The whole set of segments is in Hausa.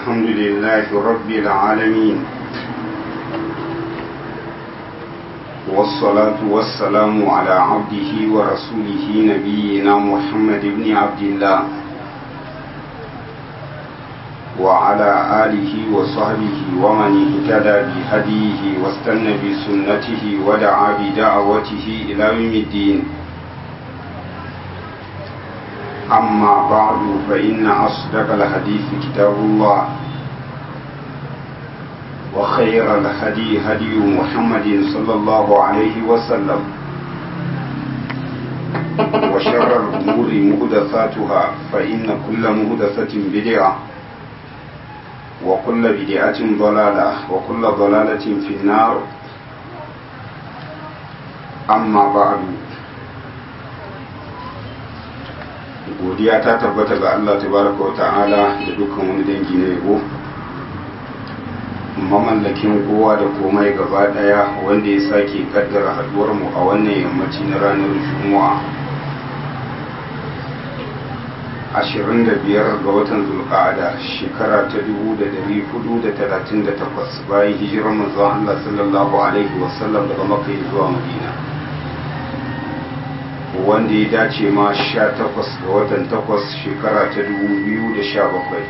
الحمد لله رب العالمين والصلاة والسلام على عبده ورسوله نبينا محمد بن عبد الله وعلى آله وصحبه ومن اهتدى بهديه واستنى بسنته ودعا بدعوته إلى يوم الدين أما بعد فإن أصدق الحديث كتاب الله وخير الهدي هدي محمد صلى الله عليه وسلم وشر الأمور مهدثاتها فإن كل مهدثة بدعة وكل بدعة ضلالة وكل ضلالة في النار أما بعد godiya ta tabbata ga Allah tabaraka wa ta'ala da dukkan wani dangi na yabo mamallakin kowa da komai gaba daya wanda ya sake kaddara haduwar mu a wannan yammaci na ranar juma'a 25 ga watan zulqa'ada shekara ta 1438 bayan hijirar manzon Allah sallallahu alaihi wasallam daga makka zuwa madina wanda ya dace ma sha takwas ga watan takwas shekara ta dubu biyu da sha bakwai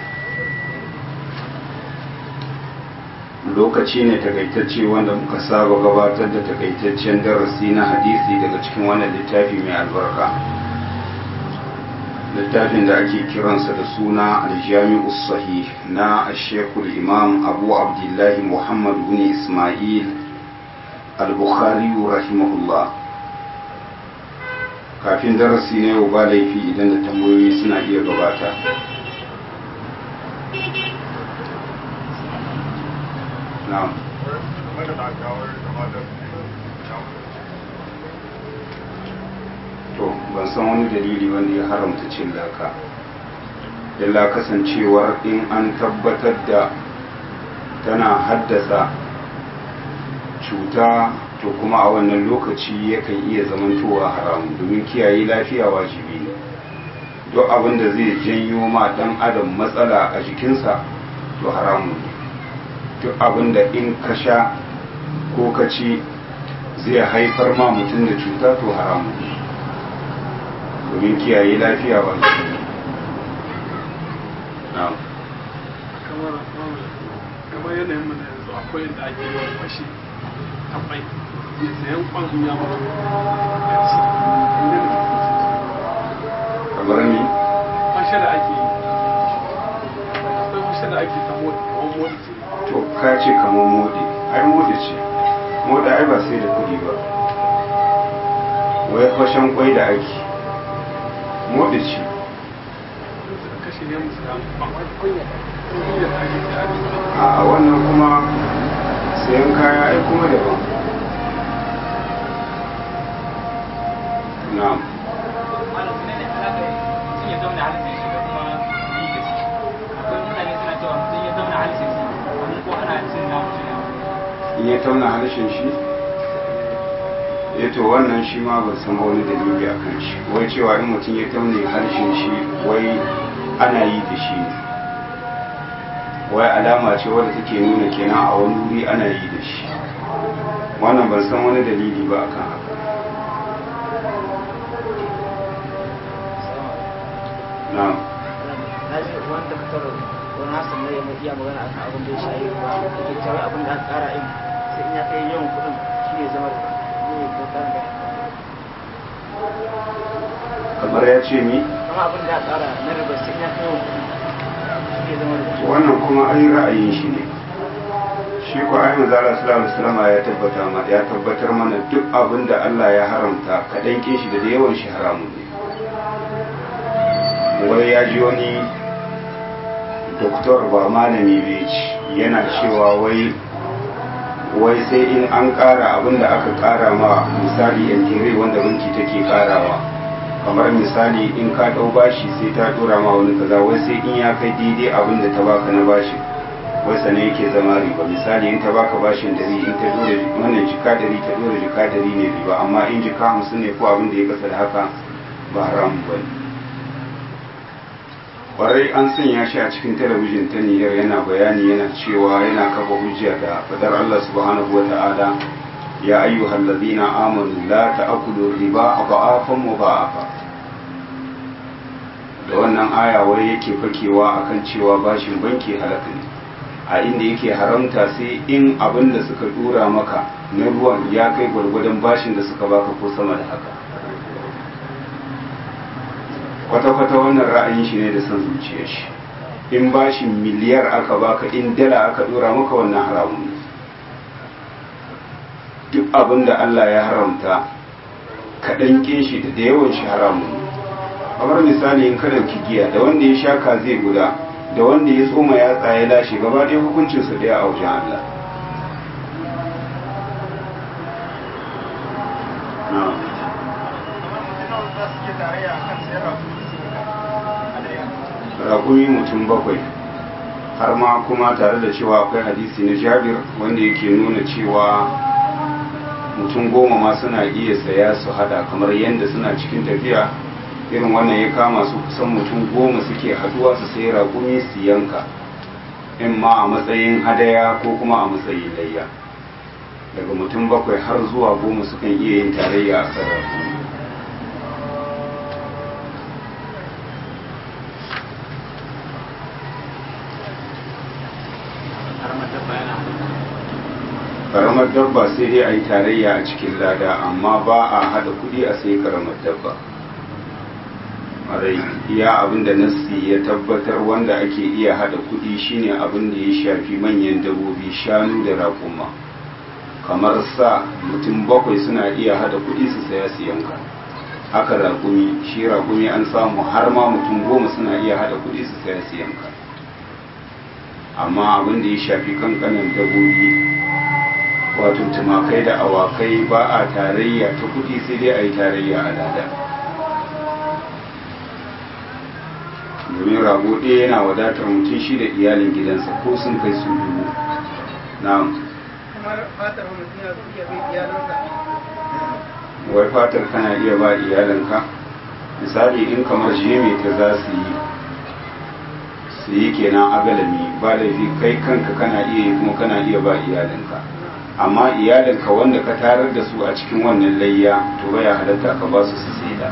lokaci ne takaitacce wanda muka saba gabatar da takaitaccen darasi na hadisi daga cikin wannan littafi mai albarka littafin da ake kiransa da suna aljami'u sahih na ashekul imam abu abdullahi muhammad bin ismail al-bukhari rahimahullah kafin darasi na yau ba laifi idan da tambayoyi suna iya gabata na'am to ban san wani dalili wanda ya haramta cin laka illa kasancewar in an tabbatar da tana haddasa cuta to kuma a wannan lokaci yakan iya zamantowa haramun domin kiyaye lafiya wajibi ne duk abin da zai janyo ma dan adam matsala a jikinsa to haramun ne duk abin da in ka sha ko ka ci zai haifar ma mutum da cuta to haramun ne domin kiyaye lafiya wajibi ne kamar yanayin mu na yanzu akwai yadda ake yawan fashi tabbai sayan kwan ya mutu kamar ni fashe da ake yi akwai fashe da ake ta mota kamar mota ce to ka ce kamar mode ai mode ce mode ai ba sai da kuɗi ba wai fashen kwai da ake mode ce suka kashe ne musu da kwan kunya kunya da ake ta ake a wannan kuma sayan kaya ai kuma daban na'am in ya tauna harshen shi ya to wannan shi ma ban san wani dalili a kan shi wai cewa in mutum ya taune harshen shi wai ana yi da shi ne wai alama ce wadda take nuna kenan a wani wuri ana yi da shi wannan ban san wani dalili ba akan haka na'am na ji wanda ka taro wani hasan ne mai iya magana akan abin da ya shayi ruwa yake cewa abin da aka kara in sai in ya kai yawan kuɗin shi ne zama da ne ko karan da kamar ya ce mi kama abin da aka kara na riba sai in ya kai yawan kuɗin shi ne zama da wannan kuma ai ra'ayin shi ne shi ko ai manzo Allah sallallahu alaihi wasallam ya tabbata ma ya tabbatar mana duk abin da Allah ya haramta kadan kin shi da da yawan shi haramun ne wai ya ji wani doktor ba malami bai ci yana cewa wai wai sai in an ƙara abin da aka ƙara ma misali yankere wanda banki take ƙarawa kamar misali in ka ɗau bashi sai ta ɗora ma wani kaza wai sai in ya kai daidai abin da ta baka na bashi wai sannan yake zama riba misali in ta baka bashin dari in ta dora wannan jika dari ta dora jika dari ne riba amma in jika hamsin ne ko abin da ya kasa da haka ba haram ba ne kwarai an sanya shi a cikin talabijin ta niyyar yana bayani yana cewa yana kafa hujja da fadar Allah subhanahu wa ta'ala ya ayyuhal ladina amanu la ta'kulu riba adhafan mudha'afa da wannan aya wai yake fakewa akan cewa bashin banki halaka ne a inda yake haramta sai in abin da suka dura maka na ruwan ya kai gwargwadon bashin da suka baka ko sama da haka kwata-kwata wannan ra'ayin shi ne da son zuciyar shi in bashin miliyar aka baka in dala aka dora maka wannan haramun ne duk abin da Allah ya haramta kaɗan kin shi da yawan shi haramun ne kamar misali in ka dauki giya da wanda ya sha kaze guda da wanda ya tsoma ya tsaye lashe gaba ɗaya hukuncin su ɗaya a wajen Allah raƙumi mutum bakwai har ma kuma tare da cewa akwai hadisi na jabir wanda yake nuna cewa mutum goma ma suna iya saya su hada kamar yadda suna cikin tafiya irin wannan ya kama su kusan mutum goma suke haduwa su sai raƙumi su yanka in ma a matsayin hadaya ko kuma a matsayin layya daga mutum bakwai har zuwa goma sukan iya yin tarayya a kan raƙumi karamar dabba sai dai a yi tarayya a cikin lada amma ba a hada kudi a sai karamar dabba marai iya abin da nassi ya tabbatar wanda ake iya hada kudi shine abin da ya shafi manyan dabbobi shanu da raƙuma kamar sa mutum bakwai suna iya hada kudi su saya su yanka haka raƙumi shi raƙumi an samu har ma mutum goma suna iya hada kudi su saya su yanka amma abin da ya shafi kankanin dabbobi wato tumakai da awakai ba a tarayya ta kudi sai dai a yi tarayya a lada domin rago ɗaya yana wadatar mutum shi da iyalin gidansa ko sun kai su dubu na wai fatar kana iya ba iyalinka misali in kamar jeme ta za su yi su yi kenan agalami ba laifi kai kanka kana iya yi kuma kana iya ba iyalinka amma iyalinka wanda ka tarar da su a cikin wannan layya to baya halatta ka ba su su saida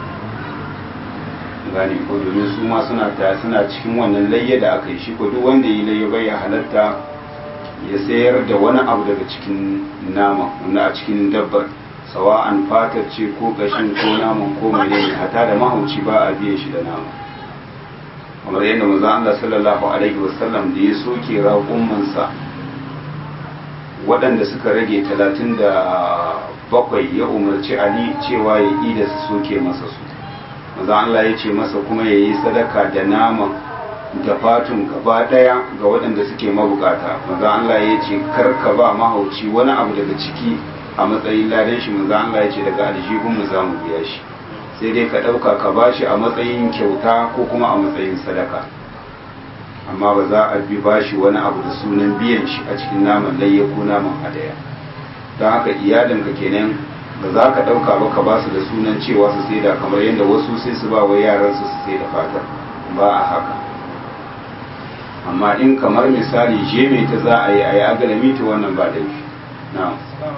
gane ko domin su ma suna ta suna cikin wannan layya da aka yi shi ko duk wanda yi layya baya halatta ya sayar da wani abu daga cikin nama wanda a cikin dabbar sawa'an fatar ce ko kashin ko naman ko menene hata da mahauci ba a biyan shi da nama kamar yadda manzo Allah sallallahu alaihi wasallam da ya soke raƙummansa waɗanda suka rage talatin da bakwai ya umarci ali cewa ya yi da su soke masa su maza Allah ya ce masa kuma ya yi sadaka da naman da fatun gaba ɗaya ga waɗanda suke mabukata maza Allah ya ce karka ba mahauci wani abu daga ciki a matsayin ladan shi maza Allah ya ce daga aljihun mu za mu biya shi sai dai ka ɗauka ka ba shi a matsayin kyauta ko kuma a matsayin sadaka amma ba za a bi bashi wani abu da sunan biyan shi a cikin naman layya ko naman hadaya don haka iyalinka kenan ba za ka ɗauka ba ka ba su da sunan cewa su sai da kamar yadda wasu sai su ba wa yaran su su sai da fatar ba a haka amma in kamar misali jeme ta za a yi a yi agalami ta wannan ba laifi na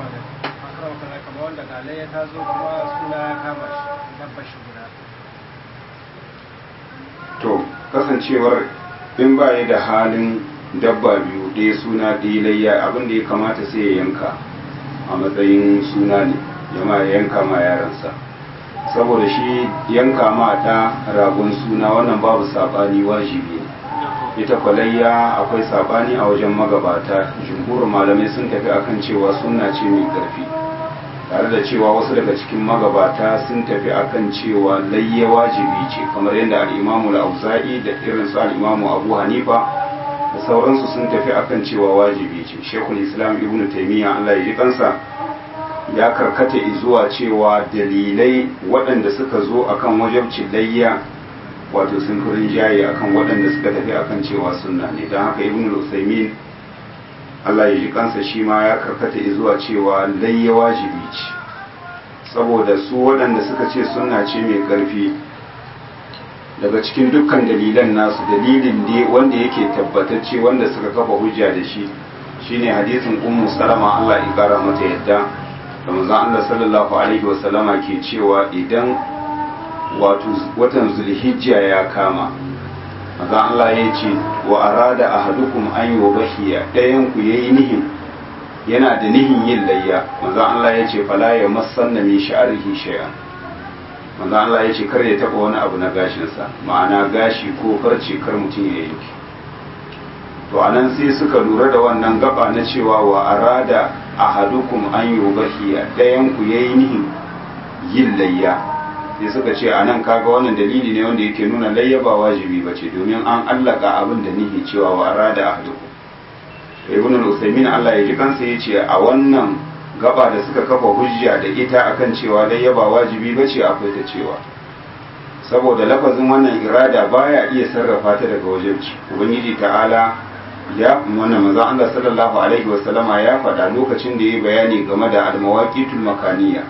to kasancewar in ba ya da halin dabba biyu ɗaya suna ɗaya layya abin da ya kamata sai ya yanka a matsayin suna ne yama ya yanka ma yaransa saboda shi yanka ma ta ragon suna wannan babu saɓani wajibi ne ita kwalayya akwai saɓani a wajen magabata jumhurin malamai sun tafi akan cewa suna ce mai ƙarfi tare da cewa wasu daga cikin magabata sun tafi akan cewa layya wajibi ce kamar yadda al'imamu auza'i da irin su al'imamu abu hanifa da sauransu sun tafi akan cewa wajibi ce shekul islam ibn taimiyya allah ya ji kansa ya karkata zuwa cewa dalilai waɗanda suka zo akan wajabcin layya wato sun fi rinjaye akan waɗanda suka tafi akan cewa sunna ne don haka ibn usaimin Allah ya ji kansa shi ma ya karkata zuwa cewa layya wajibi ce saboda su waɗanda suka ce sunna ce mai ƙarfi daga cikin dukkan dalilan nasu dalilin ne wanda yake tabbatacce wanda suka kafa hujja da shi shine hadisin ummu salama Allah ya kara mata yadda da manzon Allah sallallahu alaihi wasallama ke cewa idan wato watan zulhijja ya kama manzon Allah ya ce wa arada ahadukum an yubahiya dayan ku yayi nihin yana da nihin yin layya manzon Allah ya ce fala ya masanna min sha'rihi shay'an manzon Allah ya ce kar ya taba wani abu na gashinsa ma'ana gashi ko farce kar mutum ya yanke to anan sai suka lura da wannan gaba na cewa wa arada ahadukum an yubahiya dayan ku yayi nihin yin layya sai suka ce anan kaga wannan dalili ne wanda yake nuna layya ba wajibi bace domin an allaka abin da nihi cewa wa arada ahadukum ibn al-usaymin Allah ya ji kansa yace a wannan gaba da suka kafa hujja da ita akan cewa layya ba wajibi bace akwai ta cewa saboda lafazin wannan irada baya iya sarrafa ta daga wajibci ubangiji ta'ala ya wannan manzo Allah sallallahu alaihi wasallama ya faɗa lokacin da ya bayani game da almawaqitul makaniya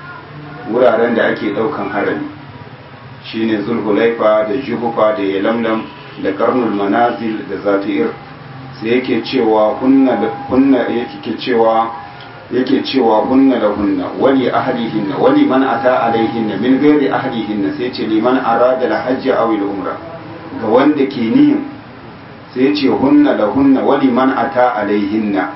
wuraren da ake ɗaukan harami shine zulhulaifa da juhufa da yalamlam da karnul manazil da zatu'ir sai yake cewa kunna kunna yake cewa yake cewa hunna da hunna wali ahlihinna wali man ata alaihinna min ghairi ahlihinna sai ce liman arada al-hajj aw al-umra ga wanda ke nihin sai ce hunna da hunna wali man ata alaihinna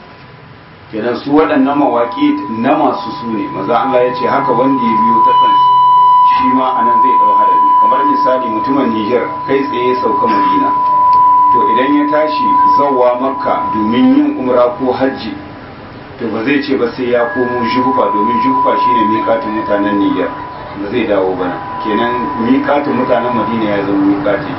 kenan su waɗannan mawaƙi na masu su ne maza Allah ya ce haka wanda ya biyo ta kansu shi ma anan zai ɗau harami kamar misali mutumin Niger kai tsaye sauka Madina to idan ya tashi zawwa makka domin yin umra ko hajji to ba zai ce ba sai ya komo juhufa domin juhufa shine miƙatin mutanen Niger ba zai dawo bana kenan miƙatin mutanen Madina ya zama miƙati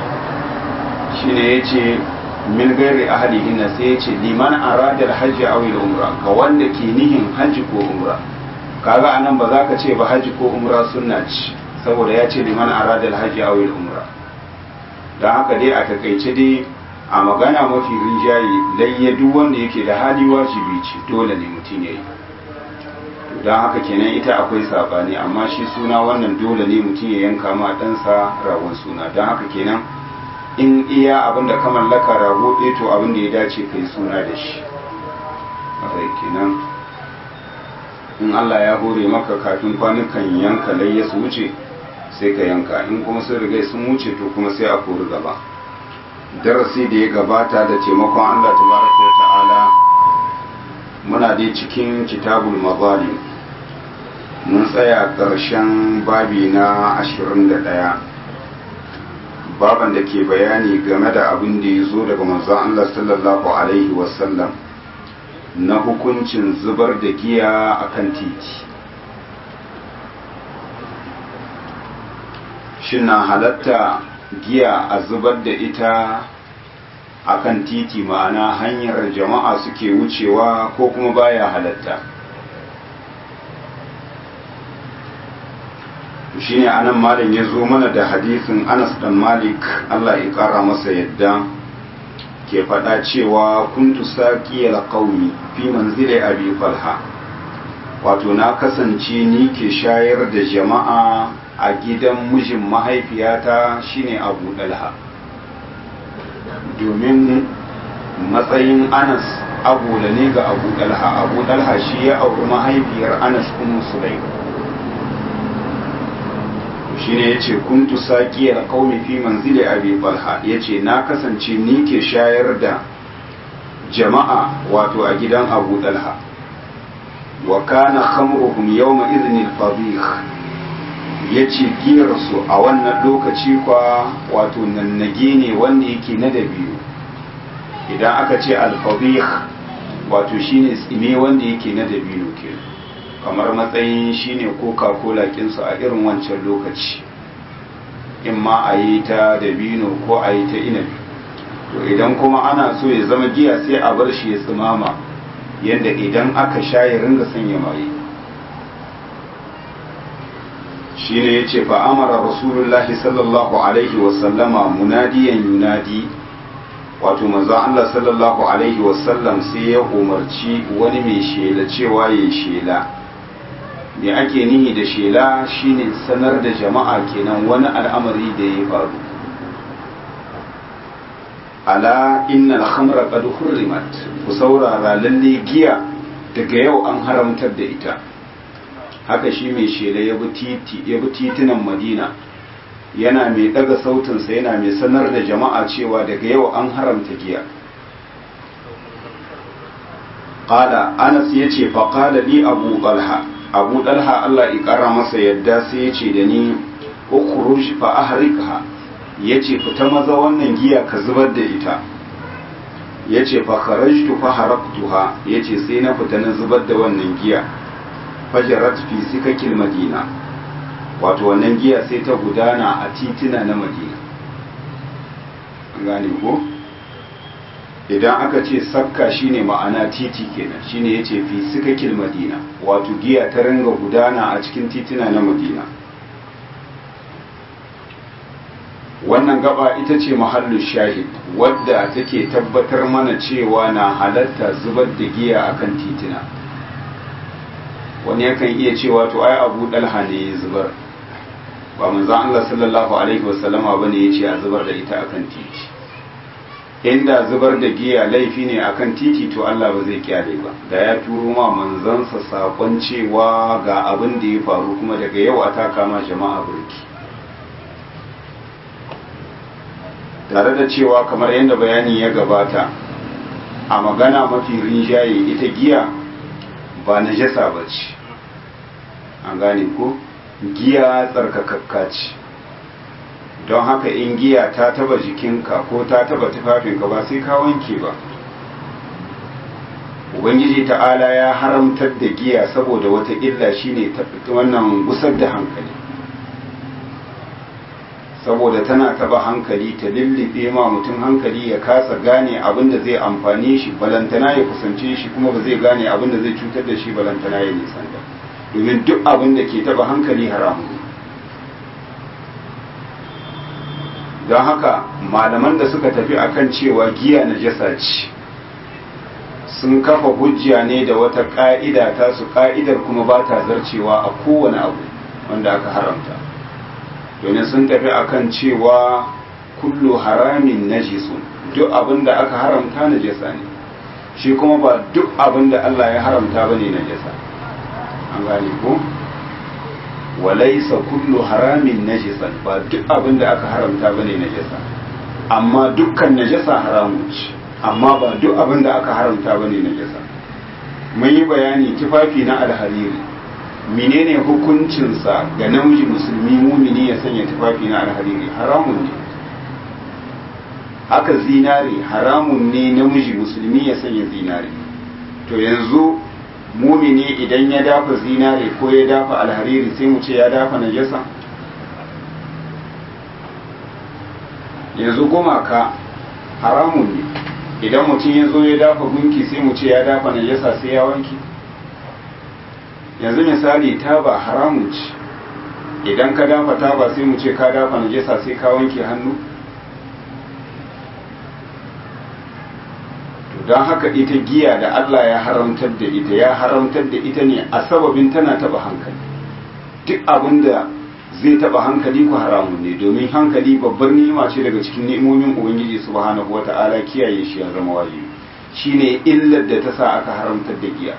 shine yace min gairi ahlihin sai yace liman arada alhajj aw umra ga wanda ke nihin hajji ko umra kaga anan ba za ka ce ba hajji ko umra sunna ce saboda ya ce liman arada alhajj aw umra dan haka dai a takaice dai a magana mafi rinjaye layya duk wanda yake da hali wajibi ce dole ne mutum ya yi don haka kenan ita akwai sabani amma shi suna wannan dole ne mutum ya yanka ma ɗansa ragon suna don haka kenan in iya abin da ka mallaka rago ɗaya to abin da ya dace kai suna da shi haka kenan in Allah ya hore maka kafin kwanukan yanka layya su wuce sai ka yanka in kuma sun riga sun wuce to kuma sai a kori gaba darasi da ya gabata da taimakon Allah tabaraka wa ta'ala muna dai cikin kitabul mazalim mun tsaya ƙarshen babi na 21 baban da ke bayani game da abin da ya zo daga manzon Allah sallallahu alaihi wasallam na hukuncin zubar da giya a kan titi shin na halatta giya a zubar da ita a kan titi ma'ana hanyar jama'a suke wucewa ko kuma baya halatta shine anan malam ya zo mana da hadisin anas dan malik allah ya kara masa yadda ke faɗa cewa kuntu saƙiyar ƙaumi fi manzile abi falha wato na kasance ni ke shayar da jama'a a gidan mijin mahaifiyata shine abu dalha domin matsayin anas abu da ne ga abu dalha abu dalha shi ya auri mahaifiyar anas ummu sulaim shi ne ya ce kuntu saƙiyar ƙaumi fi manzili abi falha ya ce na kasance ni ke shayar da jama'a wato a gidan abu dalha wa kana khamruhum yawma idhnil fadih ya ce giyarsu a wannan lokaci kwa wato nannage ne wanda yake na da biyu idan aka ce alfabih wato shine tsime wanda yake na da biyu ke kamar matsayin shine coca-cola kinsu a irin wancan lokaci in ma a yi ta da bino ko a yi ta inabi to idan kuma ana so ya zama giya sai a bar shi ya tsimama yadda idan aka sha ya ringa sanya maye shi ne ya ce fa'amara rasulullahi sallallahu alaihi wasallama munadiyan yunadi wato maza Allah sallallahu alaihi wasallam sai ya umarci wani mai shela cewa ya shela me ake nihi da shela shine sanar da jama'a kenan wani al'amari da ya faru ala innal khamra qad hurrimat ku saurara lalle giya daga yau an haramtar da ita haka shi mai shela ya bi titi ya bi titunan madina yana mai daga sautinsa yana mai sanar da jama'a cewa daga yau an haramta giya qala anas yace fa qala li abu talha abu talha Allah ya kara masa yadda sai yace da ni ukhruj fa ahrikha yace fita maza wannan giya ka zubar da ita yace fa kharajtu fa haraktuha yace sai na fita na zubar da wannan giya fajarat fi sikakil madina wato wannan giya sai ta gudana a titina na madina gane ko idan aka ce sakka shine ma'ana titi kenan shine yace fi sikakil madina wato giya ta ringa gudana a cikin titina na madina wannan gaba ita ce mahallu shahid wadda take tabbatar mana cewa na halatta zubar da giya akan titina wani yakan iya cewa to ai abu dalha ne ya zubar ba manzon Allah sallallahu alaihi wasallama bane yace a zubar da ita akan titi inda zubar da giya laifi ne akan titi to Allah ba zai kyale ba da ya turo ma manzansa sakon cewa ga abin da ya faru kuma daga yau a taka ma jama'a burki tare da cewa kamar yadda bayani ya gabata a magana mafi rinjaye ita giya ba najasa ba ce an gane ko giya tsarkakakka ce don haka in giya ta taba jikinka ko ta taba tufafinka ba sai ka wanke ba ubangiji ta'ala ya haramtar da giya saboda wata illa shine wannan gusar da hankali saboda tana taba hankali ta lullube ma mutum hankali ya kasa gane abin da zai amfane shi balantana ya kusance shi kuma ba zai gane abin da zai cutar da shi balantana ya nisan da domin duk abin da ke taba hankali haramu don haka malaman da suka tafi akan cewa giya na jasa ce sun kafa hujja ne da wata ka'ida ta su ka'idar kuma ba ta zarcewa a kowane abu wanda aka haramta domin sun tafi akan cewa kullu haramin najisun duk abin da aka haramta najasa ne shi kuma ba duk abin da Allah ya haramta bane najasa an gane ko walaisa kullu haramin najisan ba duk abin da aka haramta bane najasa amma dukkan najasa haramun ce amma ba duk abin da aka haramta bane najasa mun yi bayani tufafi na alhariri menene hukuncinsa ga namiji musulmi mumini ya sanya tufafi na alhariri haramun ne haka zinare haramun ne namiji musulmi ya sanya zinare to yanzu mumini idan ya dafa zinare ko ya dafa alhariri sai mu ce ya dafa najasa yanzu gumaka haramun ne idan mutum ya zo ya dafa gunki sai mu ce ya dafa najasa sai ya wanke yanzu misali taba haramun ce idan ka dafa taba sai mu ce ka dafa najasa sai ka wanke hannu don haka ita giya da Allah ya haramtar da ita ya haramtar da ita ne a sababin tana taba hankali duk abin da zai taba hankali ku haramun ne domin hankali babbar ni'ima ce daga cikin ni'imomin ubangiji subhanahu wata'ala kiyaye shi ya zama wajibi shine illar da ta sa aka haramtar da giya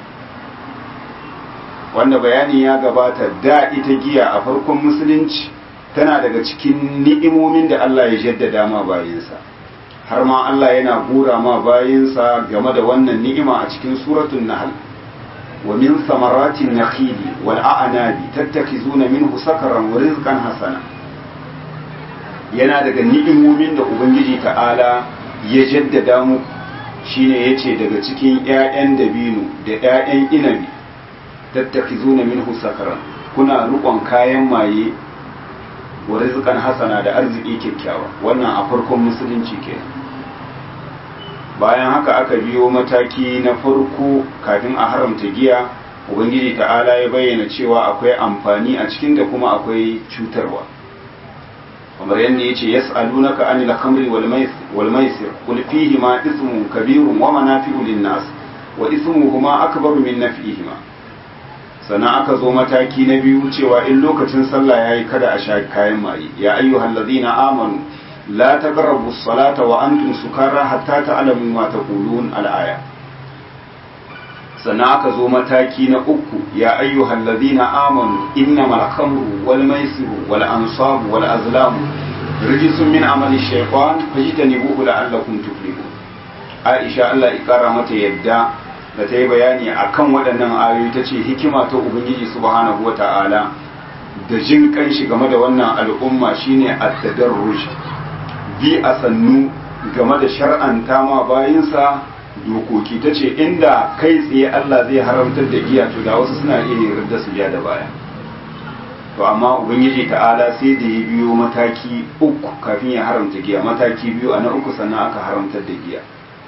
wanda bayani ya gabata da ita giya a farkon musulunci tana daga cikin ni'imomin da Allah ya jaddada ma bayinsa har ma Allah yana gura ma bayinsa game da wannan ni'ima a cikin suratul nahl wa min samaratin nakhili wal a'nabi tattakhizuna minhu sakaran wa rizqan hasana yana daga ni'imomin da ubangiji ta'ala ya jaddada mu shine yace daga cikin ƴaƴan dabino da ƴaƴan inabi tattakhizuna minhu sakaran kuna rukon kayan maye wa rizqan hasana da arziki kyakkyawa wannan a farkon musulunci kenan bayan haka aka biyo mataki na farko kafin a haramta giya ubangiji ta'ala ya bayyana cewa akwai amfani a cikin da kuma akwai cutarwa kamar yadda yace yas'alunaka anil khamri wal maisir wal maisir qul fihi ma ismun kabirun wa manafi'u lin nas wa ismuhuma akbaru min naf'ihima sannan aka zo mataki na biyu cewa in lokacin sallah ya yi kada a sha kayan maye ya ayyuhal ladina amanu la taqrabu salata wa antum sukara hatta ta'lamu ma taqulun al-aya sannan aka zo mataki na uku ya ayyuhal ladina amanu innamal khamru wal maisiru wal ansabu wal azlamu rijsun min amali shaytan fajtanibuhu la'allakum tuflihun Aisha Allah ya kara mata yadda da ta yi bayani akan waɗannan ayoyi ta ce hikima ta Ubangiji subhanahu wa ta'ala da jin kanshi game da wannan al'umma shine at-tadarruj bi a sannu game da shar'anta ma bayinsa dokoki ta ce inda kai tsaye Allah zai haramtar da giya to da wasu suna iya yarda su ja da baya to amma ubangiji ta'ala sai da ya biyo mataki uku kafin ya haramta giya mataki biyu a na uku sannan aka haramtar da giya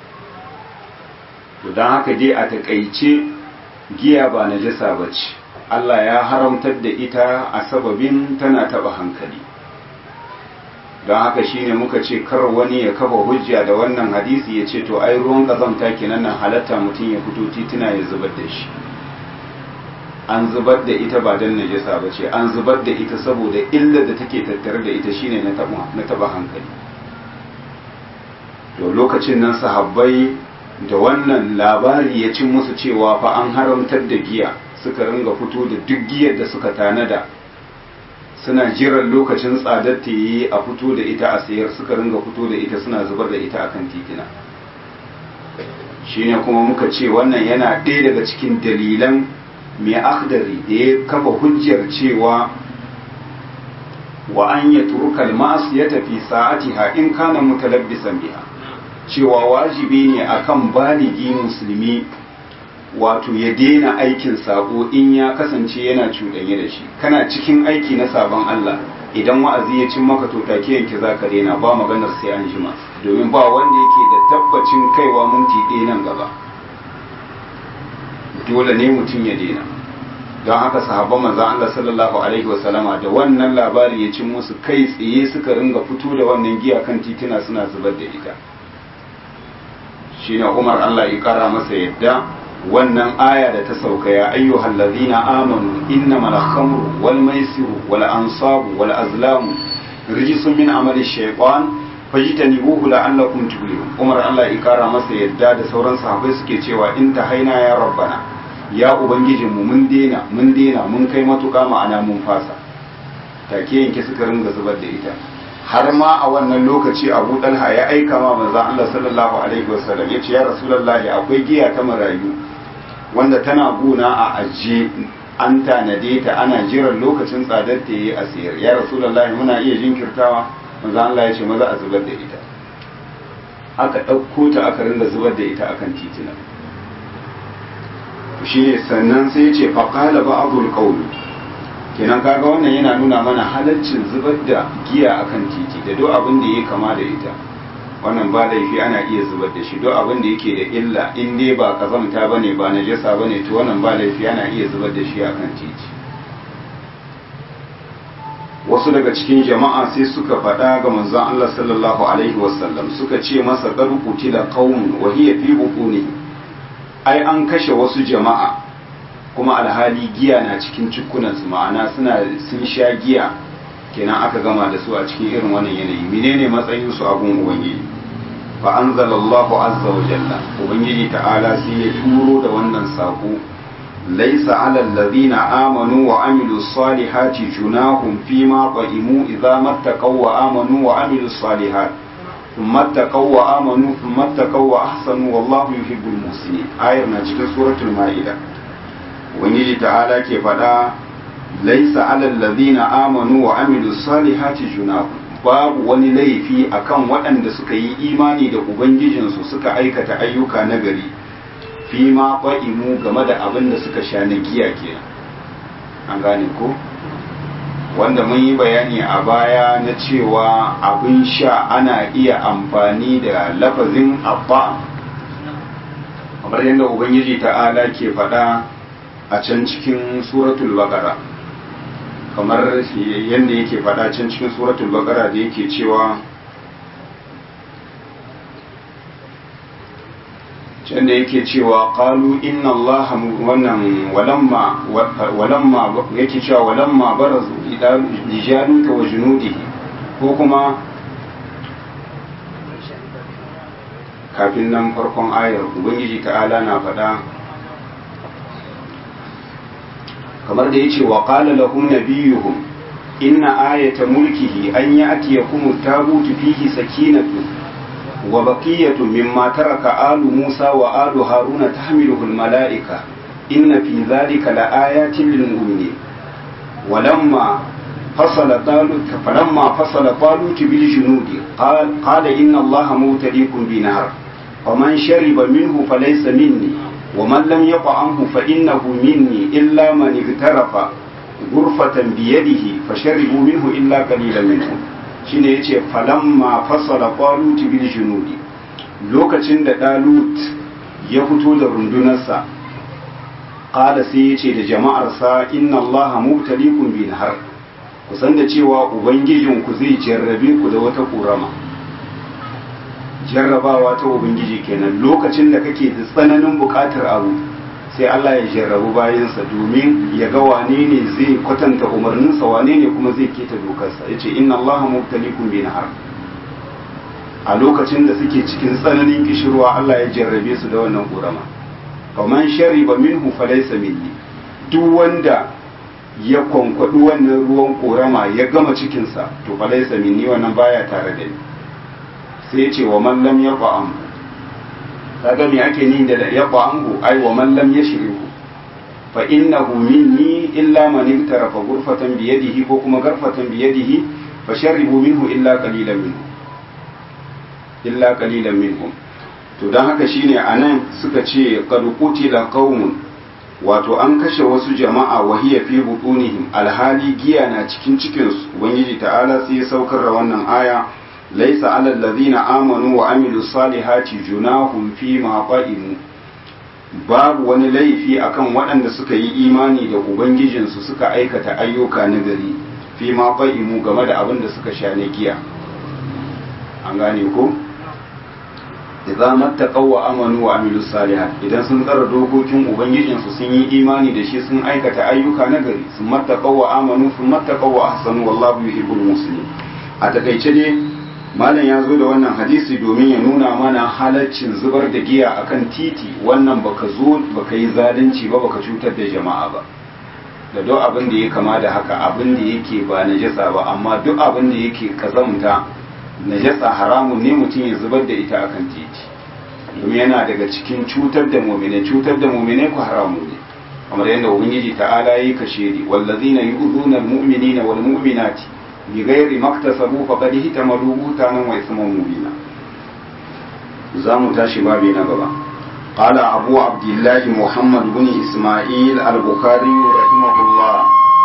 to don haka dai a takaice giya ba najasa ba ce Allah ya haramtar da ita a sababin tana taba hankali don haka shine muka ce kar wani ya kafa hujja da wannan hadisi ya ce to ai ruwan kazamta kenan nan halatta mutum ya fito tituna ya zubar da shi an zubar da ita ba don najasa ba ce an zubar da ita saboda illar da take tattare da ita shine na taba hankali to lokacin nan sahabbai da wannan labari ya cin musu cewa fa an haramtar da giya suka ringa fito da duk giyar da suka tanada suna jiran lokacin tsadar ta yi a fito da ita a sayar suka ringa fito da ita suna zubar da ita akan titina shine kuma muka ce wannan yana ɗaya daga cikin dalilan mai akhdari da ya kafa hujjar cewa wa an ya turkal masu ya tafi sa'atiha in kana mutalabbisan biha cewa wajibi ne akan baligi musulmi wato ya daina aikin sabo in ya kasance yana cuɗanye da shi kana cikin aiki na sabon Allah idan wa'azi ya cin maka to take yanke zaka daina ba maganar sai an jima domin ba wanda yake da tabbacin kaiwa minti ɗaya nan gaba dole ne mutum ya daina don haka sahabban manzon Allah sallallahu alaihi wasallama da wannan labari ya cin musu kai tsaye suka ringa fito da wannan giya kan tituna suna zubar da ita shine Umar Allah ya kara masa yadda wannan aya da ta sauka ya ayyuhal ladina amanu innamal khamru wal maisiru wal ansabu wal azlamu rijsun min amali shaytan fajtanibuhu la'allakum tuflihun Umar Allah ya kara masa yadda da sauran sahabbai suke cewa in ta haina ya rabbana ya ubangijinmu mun dena mun dena mun kai matuƙa ma'ana mun fasa take yanke suka ringa zubar da ita har ma a wannan lokaci abu dalha ya aika ma manzo Allah sallallahu alaihi wasallam yace ya rasulullahi akwai giya ta marayu wanda tana guna a ajiye an tanade ta ana jiran lokacin tsadar ta yi a sayar ya rasulullahi muna iya jinkirtawa manzo Allah ya ce maza a zubar da ita aka ɗauko ta aka ringa zubar da ita akan titina shine sannan sai ya ce faqala ba'dul qawl kenan kaga wannan yana nuna mana halaccin zubar da giya akan titi da duk abin da ya kama da ita wannan ba laifi ana iya zubar da shi duk abin da yake da illa in dai ba kazamta bane ba najasa bane to wannan ba laifi ana iya zubar da shi akan titi wasu daga cikin jama'a sai suka faɗa ga manzon Allah sallallahu alaihi wasallam suka ce masa qad qutila qaumun wa hiya fi butuni ai an kashe wasu jama'a kuma alhali giya na cikin cikunansu ma'ana suna sun sha giya kenan aka gama da su a cikin irin wannan yanayi menene matsayin su abun ubangiji fa anzalallahu azza wa jalla ubangiji ta'ala sai ya turo da wannan sako laysa 'alal ladina amanu wa amilus salihati junahum fima qa'imu idza mattaqaw wa amanu wa amilus salihati ثم اتقوا وآمنوا ثم اتقوا وأحسنوا والله يحب المحسنين آية na cikin suratul ma'ida ubangiji ta'ala ke faɗa laisa alal ladina amanu wa amilu salihati junahu babu wani laifi akan waɗanda suka yi imani da ubangijinsu suka aikata ayyuka na gari fi ma qa'imu game da abin da suka sha na giya kenan an gane ko wanda mun yi bayani a baya na cewa abin sha ana iya amfani da lafazin abba kamar yadda ubangiji ta'ala ke faɗa a can cikin suratul baqara kamar yadda yake faɗa can cikin suratul baqara da yake cewa can da yake cewa qalu inna Allah wannan walamma walamma yake cewa walamma barazu ila lijaluta wa junudihi ko kuma kafin nan farkon ayar ubangiji ta'ala na faɗa kamar da yace wa qala lahum nabiyuhum inna ayata mulkihi an ya'tiyakum at-tabutu fihi sakinatu wa baqiyatu mimma taraka alu Musa wa alu Haruna tahmiluhu al-mala'ika inna fi dhalika laayatin lil-mu'minin ولما فصل طالوت فلما فصل طالوت بالجنود قال قال إن الله مبتليكم بنهر ومن شرب منه فليس مني ومن لم يطعمه فإنه مني إلا من اغترف غرفة بيده فشربوا منه إلا قليلا منهم shine yace falamma fasala talut bil junudi lokacin da dalut ya fito da rundunarsa qala sai yace da jama'arsa inna allaha mubtaliikum bi nahar ku san da cewa ubangijinku zai jarrabe ku da wata ƙorama jarrabawa ta ubangiji kenan lokacin da kake da tsananin buƙatar abu sai Allah ya jarrabu bayansa domin ya ga wane ne zai kwatanta umarninsa wane ne kuma zai keta dokarsa ya ce inna Allah mubtalikum bi nahar a lokacin da suke cikin tsananin kishirwa Allah ya jarrabe su da wannan ƙorama faman shariba minhu falaysa minni duk wanda ya kwankwaɗi wannan ruwan korama ya gama cikinsa to fa laisa minni wannan baya tare da ni sai ce wa man lam yaqam kaga me ake ni da yaqam ai wa man lam yashrihu fa innahu minni illa man iktarafa ghurfatan bi yadihi ko kuma garfatan bi yadihi fa sharribu minhu illa qalilan minhu illa qalilan minhum to dan haka shine anan suka ce qad qutila qaumun wato an kashe wasu jama'a wahiya fi butunihim alhali giya na cikin cikinsu ubangiji ta'ala sai ya saukar da wannan aya laisa alal ladina amanu wa amilu salihati junahum fi ma qa'imu babu wani laifi akan waɗanda suka yi imani da ubangijinsu suka aikata ayyuka na gari fi ma qa'imu game da abin da suka sha na giya an gane ko idza mattaqaw wa amanu wa amilu salihat idan sun tsara dokokin ubangijin su sun yi imani da shi sun aikata ayyuka na gari sun mattaqaw wa amanu sun mattaqaw wa ahsanu wallahu yuhibbul muslimin a takaice ne malam ya zo da wannan hadisi domin ya nuna mana halaccin zubar da giya akan titi wannan baka zo baka yi zalunci ba baka cutar da jama'a ba da duk abin da ya kama da haka abin da yake ba najasa ba amma duk abin da yake kazamta najasa haramun ne mutum ya zubar da ita akan titi domin yana daga cikin cutar da mumine cutar da mumine ku haramun ne kamar yadda ubangiji ta'ala yi kashe ni wallazina yu'zuna almu'minina wal mu'minati bi ghairi maktasabu faqad hitamalu butanan wa isman mubina zamu tashi babi na gaba قال أبو عبد الله محمد بن إسماعيل البخاري رحمه الله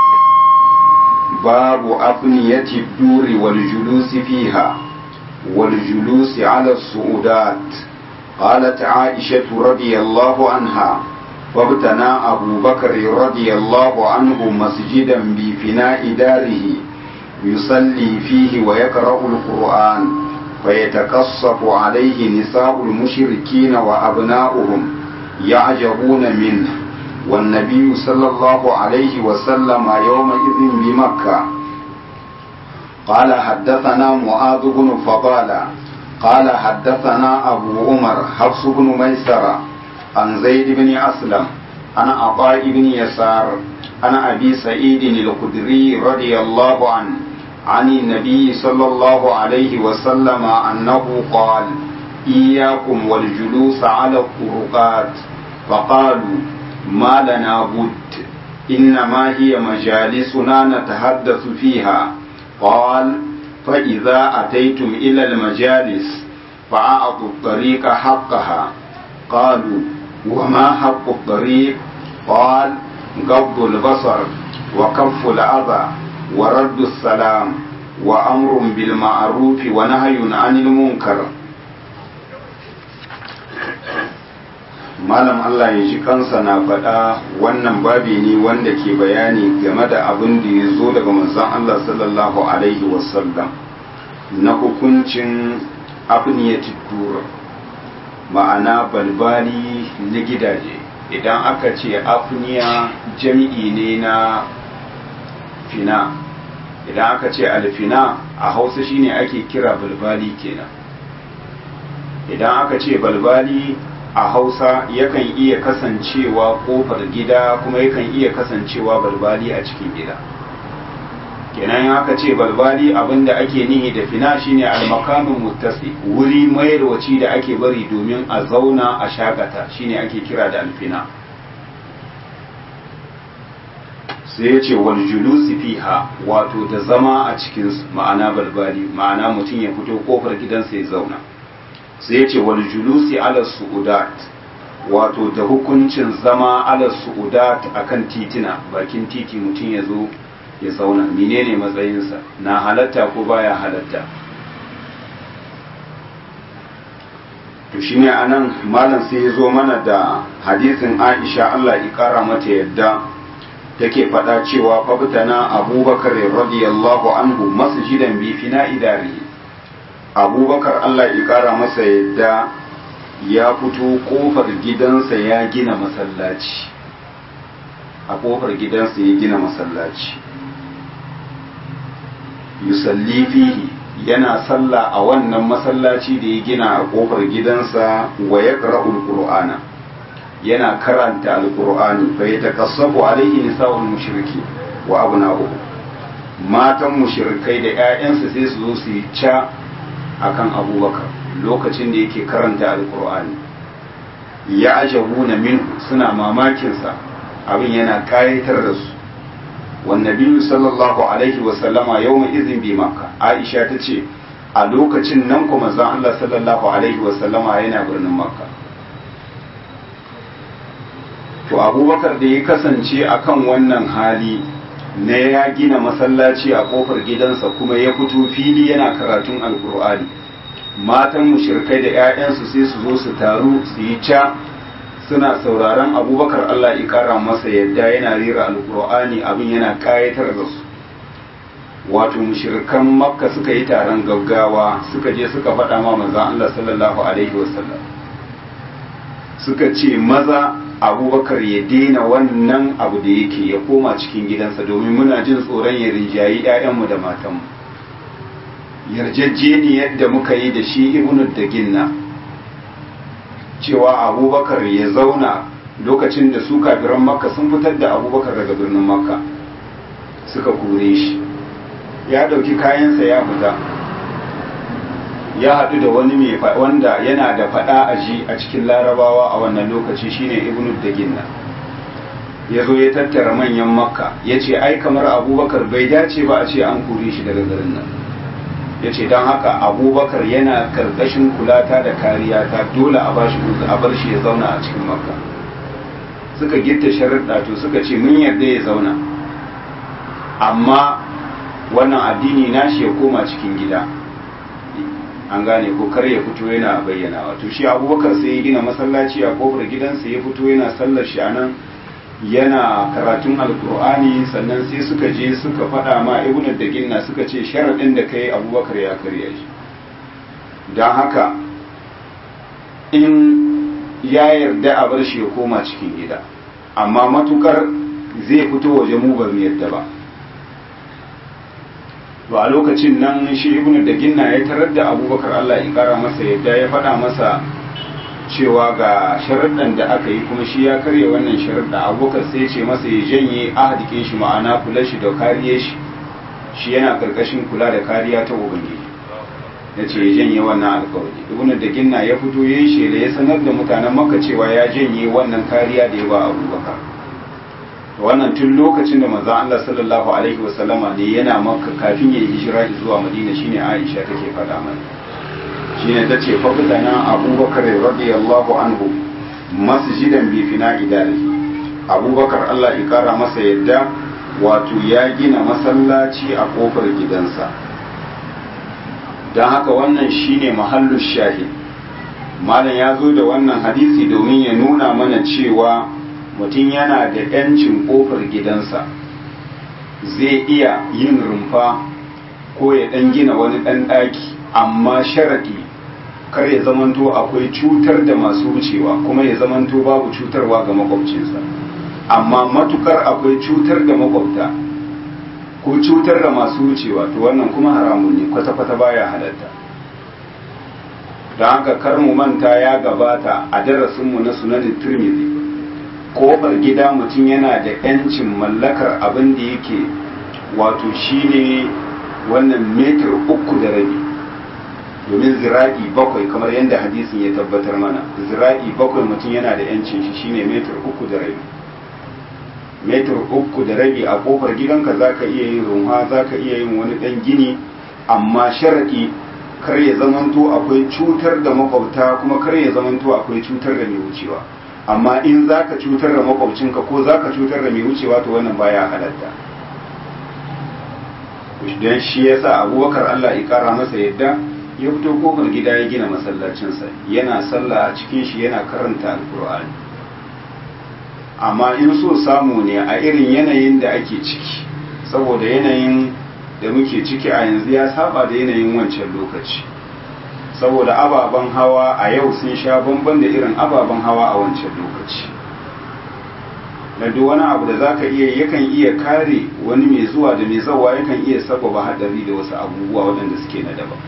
باب أبنية الدور والجلوس فيها والجلوس على الصعودات قالت عائشة رضي الله عنها فابتنى أبو بكر رضي الله عنه مسجدا بفناء داره يصلي فيه ويقرأ القرآن فيتقصف عليه نساء المشركين وأبناؤهم يعجبون منه والنبي صلى الله عليه وسلم يومئذ بمكة قال حدثنا معاذ بن فضالة قال حدثنا أبو عمر حفص بن ميسرة عن زيد بن أسلم عن عطاء بن يسار عن أبي سعيد الخدري رضي الله عنه عن النبي صلى الله عليه وسلم أنه قال إياكم والجلوس على الطرقات فقالوا ما لنا بد إنما هي مجالسنا نتحدث فيها قال فإذا أتيتم إلى المجالس فأعطوا الطريق حقها قالوا وما حق الطريق قال غض البصر وكف الأذى ورد السلام وأمر بالمعروف ونهي عن المنكر malam Allah ya ji kansa na faɗa wannan babi ne wanda ke bayani game da abin da ya zo daga manzon Allah sallallahu alaihi wasallam na hukuncin abniyatid dur ma'ana balbali na gidaje idan aka ce afniya jami'i ne na fina idan aka ce alfina a hausa shine ake kira balbali kenan idan aka ce balbali a hausa yakan iya kasancewa kofar gida kuma yakan iya kasancewa balbali a cikin gida kenan aka ce balbali abinda ake nihi da fina shine almakamin muttasi wuri mayarwaci da ake bari domin a zauna a shakata shine ake kira da alfina sai ya ce wal julusi fiha wato da zama a cikin ma'ana balbali ma'ana mutum ya fito kofar gidansa ya zauna sai ya ce wal julusi ala su'udat wato da hukuncin zama ala su'udat akan titina bakin titi mutum ya zo ya zauna menene matsayinsa na halatta ko baya halatta to shine anan malam sai ya zo mana da hadisin Aisha Allah ya kara mata yadda take faɗa cewa fabtana Abubakar radiyallahu anhu masjidan bi fina idari Abubakar Allah ya kara masa yadda ya fito kofar gidansa ya gina masallaci a kofar gidansa ya gina masallaci yusalli fihi yana sallah a wannan masallaci da ya gina a kofar gidansa wa ya qur'ana yana karanta alqur'ani fa yatakassabu alaihi nisa'ul mushriki wa abna'uhu matan mushrikai da ƴaƴansa sai su zo su yi ca akan abubakar lokacin da yake karanta alqur'ani ya ajabuna minhu suna mamakin sa abin yana kayatar da su والنبي صلى الله عليه وسلم يومئذ بمكة عائشة تشي a lokacin nan kuma zan Allah sallallahu alaihi wasallama yana birnin makka to abubakar da ya kasance akan wannan hali na ya gina masallaci a kofar gidansa kuma ya fito fili yana karatun alkur'ani matan mushrikai da 'ya'yansu sai su zo su taru su yi ca suna sauraron abubakar Allah ya kara masa yadda yana rera alkur'ani abin yana kayatar da su wato mushrikan makka suka yi taron gaggawa suka je suka faɗa ma manzon Allah sallallahu alaihi wasallam suka ce maza abubakar ya daina wannan abu da yake ya koma cikin gidansa domin muna jin tsoron ya rinjayi 'ya'yanmu da matanmu yarjejjeniyar da muka yi da shi ibnu da ginna cewa abubakar ya zauna lokacin da su kafiran makka sun fitar da abubakar daga birnin makka suka kore shi ya dauki kayansa ya fita ya haɗu da wani mai wanda yana da faɗa a ji a cikin larabawa a wannan lokaci shine ibnu daginna ya zo ya tattara manyan makka ya ce ai kamar abubakar bai dace ba a ce an kore shi daga garin nan ya ce don haka abubakar yana karkashin kulata da kariya ta dole a bashi a bar shi ya zauna a cikin makka suka gitta sharuɗa to suka ce mun yarda ya zauna amma wannan addini nashi ya koma cikin gida an gane ko kar ya fito yana bayyana wato shi abubakar sai ya gina masallaci a kofar gidansa ya fito yana sallar shi a nan yana karatun alkur'ani sannan sai suka je suka faɗa ma ibnu da ginna suka ce sharaɗin da kai abubakar ya karya shi don haka in ya yarda a bar shi ya koma cikin gida amma matukar zai fito waje mu ba mu yarda ba to a lokacin nan shi ibnu da ginna ya tarar da abubakar allah ya kara masa yadda ya faɗa masa cewa ga sharaɗin da aka yi kuma shi ya karya wannan sharaɗa abokan sai ce masa ya janye ahadikin shi ma'ana kula shi da kariye shi shi yana karkashin kula da kariya ta ubangiji ya ce ya janye wannan alkawari ibnu da ginna ya fito ya yi shela ya sanar da mutanen maka cewa ya janye wannan kariya da ya ba abubakar wannan tun lokacin da manzon Allah sallallahu alaihi wasallama ne yana makka kafin ya yi hijira zuwa madina shine aisha take faɗa mana shine ta ce faƙutana abubakar radiyallahu anhu masjidan bi fina idari abubakar allah ya kara masa yadda wato ya gina masallaci a ƙofar gidansa don haka wannan shine mahallu shahid malam ya zo da wannan hadisi domin ya nuna mana cewa mutum yana da 'yancin ƙofar gidansa zai iya yin rumfa ko ya ɗan gina wani ɗan ɗaki amma sharaɗi kar ya zamanto akwai cutar da masu wucewa kuma ya zamanto babu cutarwa ga makwabcinsa amma matukar akwai cutar da makwabta ko cutar da masu wucewa to wannan kuma haramun ne kwata-kwata baya halatta don haka kar mu manta ya gabata a darasinmu na sunanin turmizi kofar gida mutum yana da 'yancin mallakar abin da yake wato shine wannan metar uku da rabi domin zira'i bakwai kamar yadda hadisin ya tabbatar mana zira'i bakwai mutum yana da 'yancin shi shine metar uku da rabi metar uku da rabi a kofar gidanka za ka iya yin runwa za ka iya yin wani ɗan gini amma sharaɗi kar ya zamanto akwai cutar da makwabta kuma kar ya zamanto akwai cutar da mai wucewa amma in za ka cutar da makwabcinka ko za ka cutar da mai wucewa to wannan baya halatta don shi ya sa abubakar allah ya kara masa yadda ya fito kofar gida ya gina masallacinsa yana sallah a cikin shi yana karanta alkur'ani amma in so samu ne a irin yanayin da ake ciki saboda yanayin da muke ciki a yanzu ya saba da yanayin wancan lokaci saboda ababen hawa a yau sun sha bamban da irin ababen hawa a wancan lokaci na duk wani abu da za ka iya yakan iya kare wani mai zuwa da mai zawa yakan iya sababa haɗari da wasu abubuwa waɗanda suke na daban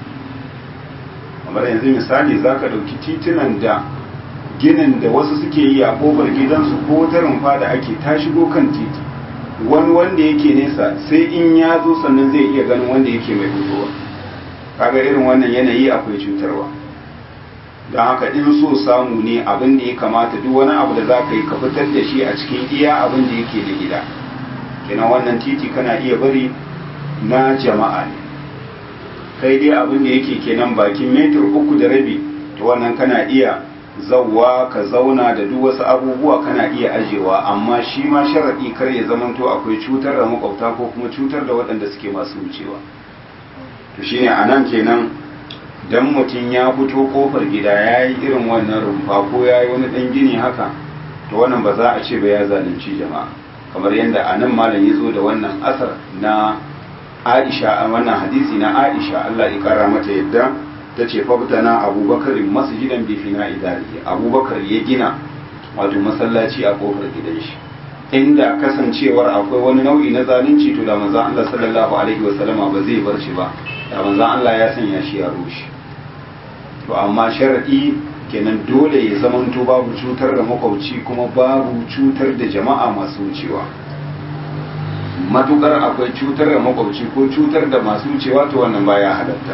kamar yanzu misali za ka ɗauki titunan da ginin da wasu suke yi a ƙofar gidansu ko wata rumfa da ake ta shigo kan titi wani wanda yake nesa sai in ya zo sannan zai iya ganin wanda yake mai fitowa kaga irin wannan yanayi akwai cutarwa don haka in so samu ne abin da ya kamata duk wani abu da za ka yi ka fitar da shi a cikin iya abin da yake da gida kenan wannan titi kana iya bari na jama'a ne kai dai abin da yake kenan bakin metar uku da rabi to wannan kana iya zauwa ka zauna da duk wasu abubuwa kana iya ajewa amma shi ma sharaɗi kar ya zamanto akwai cutar da makwabta ko kuma cutar da waɗanda suke masu wucewa to shine a nan kenan dan mutum ya fito kofar gida ya yi irin wannan rumfa ko ya yi wani ɗan gini haka to wannan ba za a ce ba ya zalunci jama'a kamar yadda a nan malam ya zo da wannan asar na aisha a wannan hadisi na aisha allah ya kara mata yadda ta ce fabtana abubakar masjidan bi fina idari abubakar ya gina wato masallaci a kofar gidan shi inda kasancewar akwai wani nau'i na zalunci to da manzon Allah sallallahu alaihi wa sallama ba zai bar shi ba da manzon Allah ya sanya shi ya rushe to amma sharadi kenan dole ya zamanto babu cutar da makwabci kuma babu cutar da jama'a masu wucewa matukar akwai cutar da makwabci ko cutar da masu wucewa to wannan baya halatta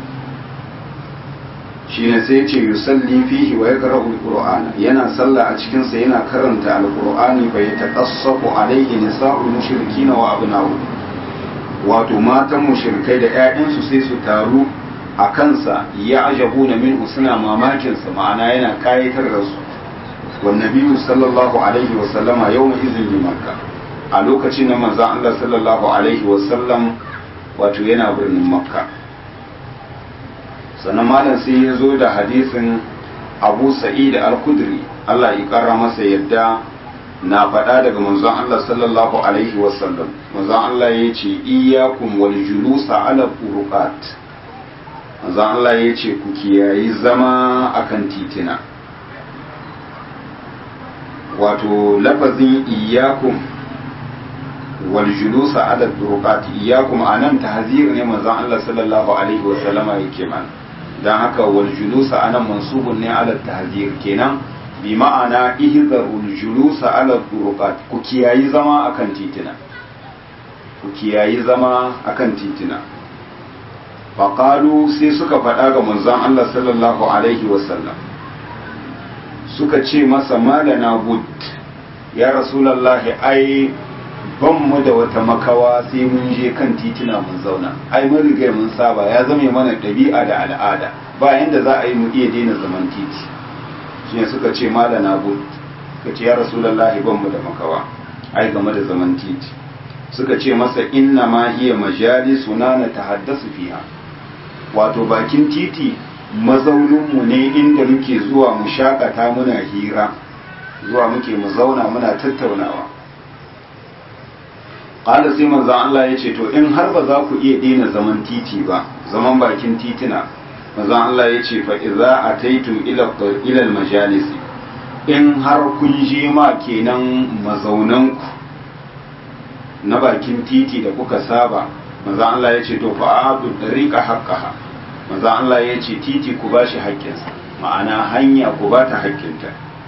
shi ne sai ce yusalli fihi wa yaqra'u al-qur'ana yana sallah a cikin sa yana karanta al-qur'ani fa yataqassafu alayhi nisa'u mushrikin wa abna'u wato matan mushrikai da ƴaƴansu sai su taru a kansa ya ajabuna minhu suna mamakin sa ma'ana yana kayatar da su wan nabiyyu sallallahu alaihi wa sallama yawma izin bi makka a lokacin da manzon Allah sallallahu alaihi wa sallam wato yana birnin makka sannan malam sai ya zo da hadisin abu sa'id al-kudri Allah ya kara masa yadda na faɗa daga manzon Allah sallallahu alaihi wasallam manzon Allah ya ce iyyakum wal julusa ala furuqat manzon Allah ya ce ku kiyayi zama akan titina wato lafazin iyyakum wal julusa ala furuqat iyyakum anan tahzir ne manzon Allah sallallahu alaihi wasallama yake mana don haka wal julusa anan mansubun ne ala tahzir kenan bi ma'ana ihzarul julusa ala turuqat ku kiyayi zama akan titina ku kiyayi zama akan titina faqalu sai suka faɗa ga manzon Allah sallallahu alaihi wasallam suka ce masa malana bud ya rasulullahi ai ban mu da wata makawa sai mun je kan titina mun zauna ai mun riga mun saba ya zame mana ɗabi'a da al'ada ba yanda za a yi mu iya daina zaman titi shi ne suka ce malana bud suka ce ya rasulullahi ban mu da makawa ai game da zaman titi suka ce masa inna ma hiya majalisuna na tahaddasu fiha wato bakin titi mazaunin mu ne inda muke zuwa mu shakata muna hira zuwa muke mu zauna muna tattaunawa ƙala sai manzan Allah ya ce to in har ba za ku iya daina zaman titi ba zaman bakin titina manzon Allah ya ce fa idza ataitum ila ila majalis in har kun je ma kenan mazaunan ku na bakin titi da kuka saba manzon Allah ya ce to fa adu dariqa haqqaha manzon Allah ya ce titi ku bashi haƙƙinsa ma'ana hanya ku ba ta haƙƙinta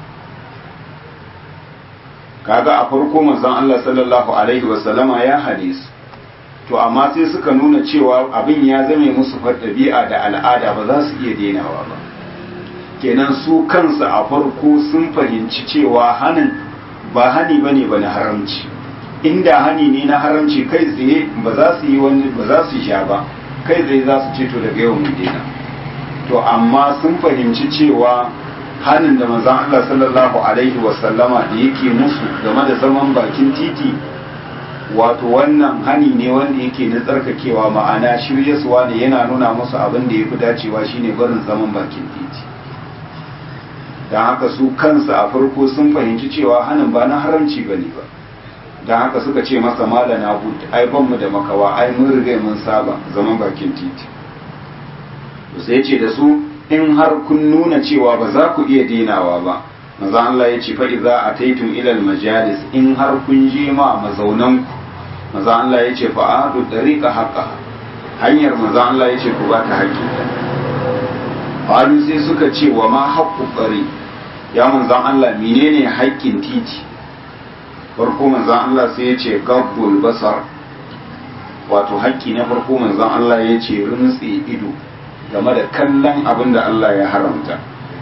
kaga a farko manzon Allah sallallahu alaihi wasallama ya hadisu to amma sai suka nuna cewa abin ya zame musu ɗabi'a da al'ada ba za su iya denawa ba kenan su kansu a farko sun fahimci cewa hanin ba hani bane ba na haramci inda hani ne na haramci kai tsaye ba za su yi wani ba za su sha ba kai tsaye za su ce to daga yau mu dena to amma sun fahimci cewa hanin da manzon Allah sallallahu alaihi wasallama da yake musu game da zaman bakin titi wato wannan hani ne wanda yake na tsarkakewa ma'ana shiryaswa ne yana nuna musu abin da ya fi dacewa shine barin zaman bakin titi don haka su kansu a farko sun fahimci cewa hanin ba na haramci ba ne ba don haka suka ce masa mala na hud ai banmu da makawa ai mun riga mun saba zaman bakin titi sai ce da su in har kun nuna cewa ba za ku iya denawa ba maza Allah ya ce fa idza ataitum ila majalis in har kun je ma mazaunan ku maza Allah ya ce fa adu dariqa haqqa hanyar maza Allah ya ce ku ba ta haƙƙi Qalu sai suka ce wa ma haqqu qari ya manzan Allah menene haƙƙin titi farko manzan Allah sai ya ce gabbul basar wato haƙƙi na farko manzan Allah ya ce runtse ido game da kallon abin da Allah ya haramta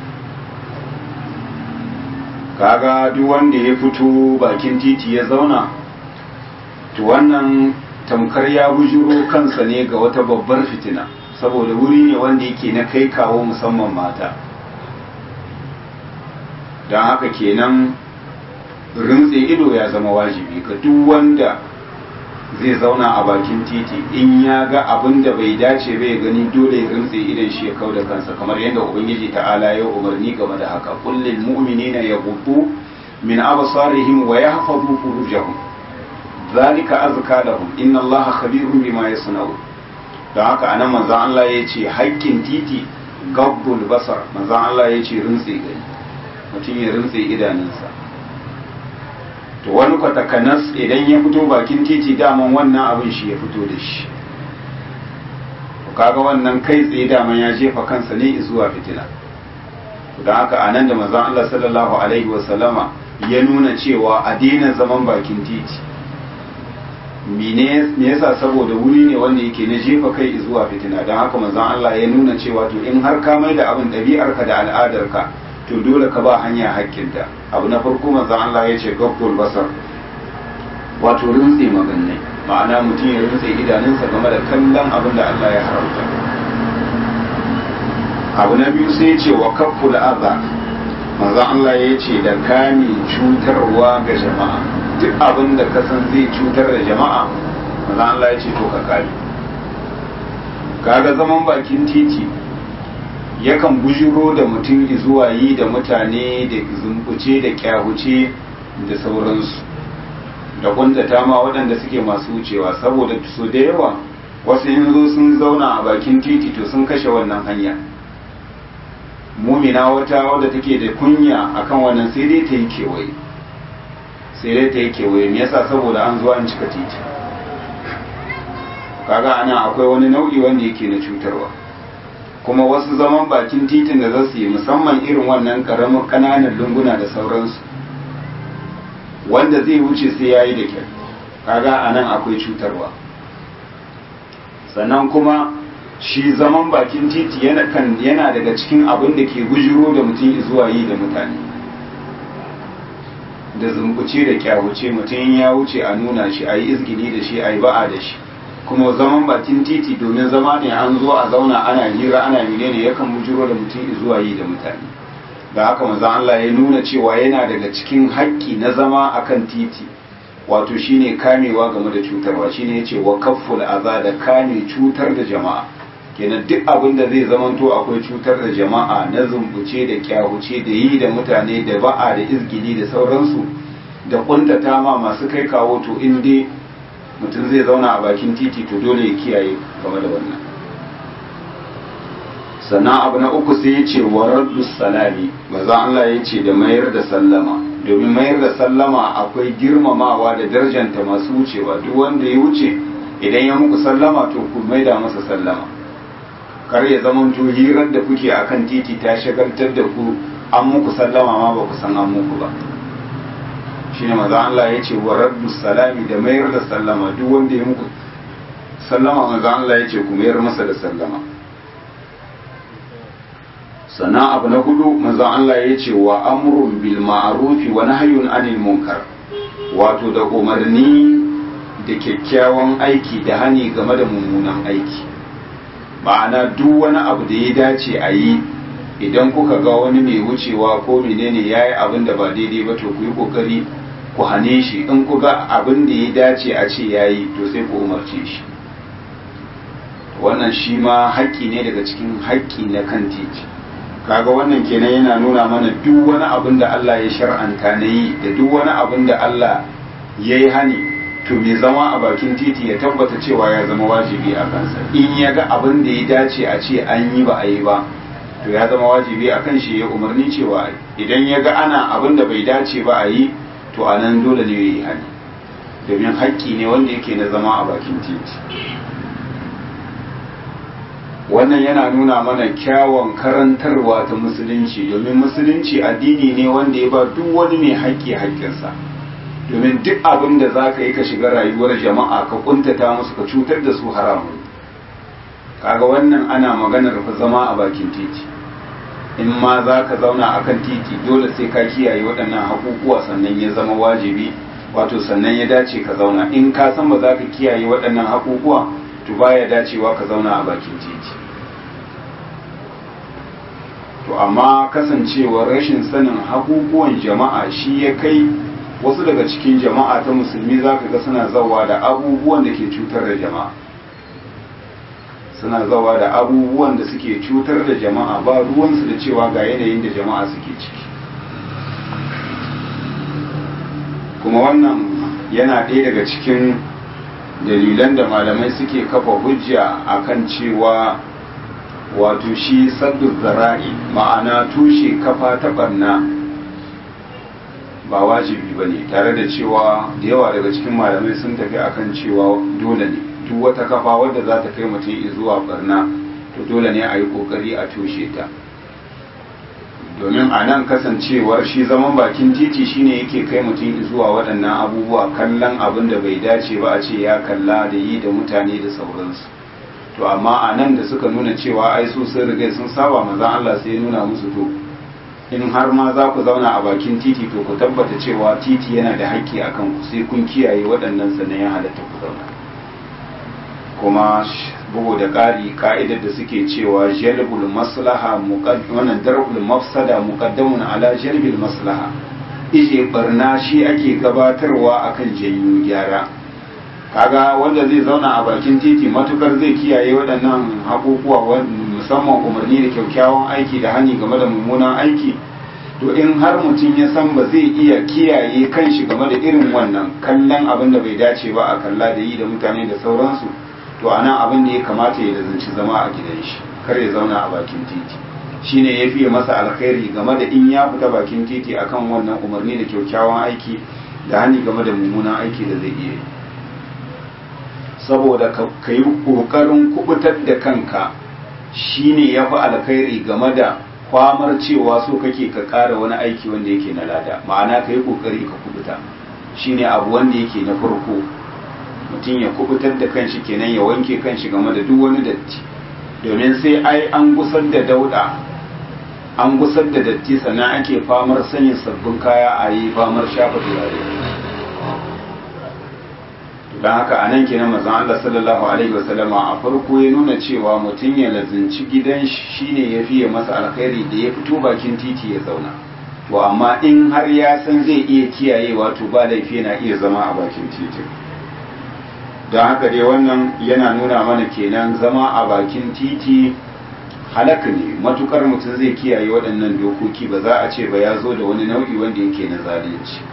kaga duk wanda ya fito bakin titi ya zauna to wannan tamkar ya bujuro kansa ne ga wata babbar fitina saboda wuri ne wanda yake na kai kawo musamman mata don haka kenan rintse ido ya zama wajibi ga duk wanda zai zauna a bakin titi in ya ga abin da bai dace bai gani dole ya rintse idan shi ya kau da kansa kamar yadda ubangiji ta'ala ya umarni game da haka kullil mu'minina yaghuddu min absarihim wa yahfazu furujahum zalika azka lahum inna allaha khabirun bima yasna'un don haka anan manzon Allah ya ce haƙƙin titi gabbul basar manzon Allah ya ce rintse gani mutum ya rintse idanunsa to wani kwatakanas idan ya fito bakin titi daman wannan abin shi ya fito da shi kaga wannan kai tsaye daman ya jefa kansa ne zuwa fitina don haka a nan da mazan Allah sallallahu alaihi wasallama ya nuna cewa a daina zaman bakin titi me yasa saboda wuri ne wanda yake na jefa kai zuwa fitina don haka mazan Allah ya nuna cewa to in har ka mai da abin ɗabi'arka da al'adarka to dole ka ba hanya hakkinta abu na farko manzon Allah ya ce gabbul basar wato rintse magannai ma'ana mutum ya rintse idanunsa game da kallon abin da Allah ya haramta abu na biyu sai ya ce wa kafful aza manzon Allah ya ce da kame cutarwa ga jama'a duk abin da ka san zai cutar da jama'a manzon Allah ya ce to ka kame kaga zaman bakin titi yakan bujiro da mutum zuwa yi da mutane da zumbuce da kyahuce da sauransu da kuntata ma waɗanda suke masu wucewa saboda su da yawa wasu in zo sun zauna a bakin titi to sun kashe wannan hanya mumina wata wadda take da kunya akan wannan sai dai ta yi kewaye sai dai ta yi kewaye me yasa saboda an zuwa an cika titi kaga ana akwai wani nau'i wanda yake na cutarwa kuma wasu zaman bakin titin da za su yi musamman irin wannan karamin kananan lunguna da sauransu wanda zai wuce sai ya yi da kyau kaga a nan akwai cutarwa sannan kuma shi zaman bakin titi yana daga cikin abin da ke gujiro da mutum zuwa yi da mutane da zumbuce da kyawuce mutum ya wuce a nuna shi a yi izgini da shi a yi ba'a da shi kuma zaman bakin titi domin zama ne an zo a zauna ana hira ana menene yakan bujiro da mutum zuwa yi da mutane da haka manzo Allah ya nuna cewa yana daga cikin haƙƙi na zama akan titi wato shine kamewa game da cutarwa shine yace wa kafful aza da kame cutar da jama'a kenan duk abin da zai zamanto akwai cutar da jama'a na zumbuce da kyahuce da yi da mutane da ba'a da izgili da sauransu da kuntata ma masu kai kawo to in dai mutum zai zauna a bakin titi to dole ya kiyaye game da wannan sannan abu na uku sai ya ce wa raddu salami maza Allah ya ce da mayar da sallama domin mayar da sallama akwai girmamawa da darjanta masu wucewa duk wanda ya wuce idan ya muku sallama to ku maida masa sallama kar ya zama to hirar da kuke akan titi ta shagaltar da ku an muku sallama ma ba ku san an muku ba shine maza Allah ya ce wa raddu salami da mayar da sallama duk wanda ya muku sallama maza Allah ya ce ku mayar masa da sallama sannan abu na hudu manzon Allah ya ce wa amrun bil ma'rufi wa nahyun anil munkar wato da umarni da kyakkyawan aiki da hani game da mummunan aiki ma'ana duk wani abu da ya dace a yi idan kuka ga wani mai wucewa ko menene ya yi abin da ba daidai ba to ku yi kokari ku hane shi in ku ga abin da ya dace a ce ya yi to sai ku umarce shi wannan shi ma haƙƙi ne daga cikin haƙƙi na kan titi kaga wannan kenan yana nuna mana duk wani abin da Allah ya shar'anta na yi da duk wani abin da Allah ya yi hani to mai zama a bakin titi ya tabbata cewa ya zama wajibi a kansa in ya ga abin da ya dace a ce an yi ba a yi ba to ya zama wajibi a kan shi ya umarni cewa idan ya ga ana abin da bai dace ba a yi to a nan dole ne ya yi hani domin haƙƙi ne wanda yake na zama a bakin titi wannan yana nuna mana kyawun karantarwa ta musulunci domin musulunci addini ne wanda ya ba duk wani mai haƙƙi haƙƙinsa domin duk abin da za ka yi ka shiga rayuwar jama'a ka kuntata musu ka cutar da su haramun kaga wannan ana maganar fa zama a bakin titi in ma za ka zauna a kan titi dole sai ka kiyaye waɗannan haƙuƙuwa sannan ya zama wajibi wato sannan ya dace ka zauna in ka san ba za ka kiyaye waɗannan haƙuƙuwa to baya dacewa ka zauna a bakin titi to amma kasancewar rashin sanin hakukuwan jama'a shi ya kai wasu daga cikin jama'a ta musulmi za ka ga suna zawa da abubuwan da ke cutar da jama'a suna zawa da abubuwan da suke cutar da jama'a ba ruwansu da cewa ga yanayin da jama'a suke ciki kuma wannan yana ɗaya daga cikin dalilan da malamai suke kafa hujja akan cewa wato shi saddu zara'i ma'ana tushe kafa ta barna ba wajibi ba ne tare da cewa da yawa daga cikin malamai sun tafi akan cewa dole ne duk wata kafa wadda za ta kai mutum zuwa barna to dole ne a yi kokari a tushe ta domin a nan kasancewar shi zaman bakin titi shine yake kai mutum zuwa waɗannan abubuwa kallon abin da bai dace ba a ce ya kalla da yi da mutane da sauransu to amma a nan da suka nuna cewa ai su sun riga sun saba manzon Allah sai ya nuna musu to in har ma za ku zauna a bakin titi to ku tabbata cewa titi yana da haƙƙi a kan ku sai kun kiyaye waɗannan sannan ya halatta ku zauna kuma bugu da ƙari ka'idar da suke cewa jalbul maslaha wannan darbul mafsada muqaddamun ala jalbil maslaha ije barna shi ake gabatarwa akan janyo gyara kaga wanda zai zauna a bakin titi matukar zai kiyaye waɗannan haƙuƙuwa musamman umarni da kyakkyawan aiki da hani game da mummunan aiki to in har mutum ya san ba zai iya kiyaye kanshi game da irin wannan kallon abin da bai dace ba a kalla da yi da mutane da sauransu to a nan abin da ya kamata ya zanci zama a gidan shi kar ya zauna a bakin titi shine ya fiye masa alkhairi game da in ya fita bakin titi akan wannan umarni da kyakkyawan aiki da hani game da mummunan aiki da zai iya yi saboda ka yi ƙoƙarin kubutar da kanka shine ya fi alkhairi game da kwamar cewa so kake ka ƙara wani aiki wanda yake na lada ma'ana ka yi ƙoƙari ka kubuta shine abu wanda yake na farko mutum ya kubutar da kanshi kenan ya wanke kanshi game da duk wani datti domin sai ai an gusar da dauda an gusar da datti sannan ake famar sanya sabbin kaya a yi famar shafa turare don haka a nan kenan mazan Allah sallallahu alaihi wasallama a farko ya nuna cewa mutum ya lazinci gidan shi ne ya fiye masa alkhairi da ya fito bakin titi ya zauna to amma in har ya san zai iya kiyayewa to ba laifi yana iya zama a bakin titi don haka dai wannan yana nuna mana kenan zama a bakin titi halaka ne matukar mutum zai kiyaye waɗannan dokoki ba za a ce ba ya zo da wani nau'i wanda yake na zalunci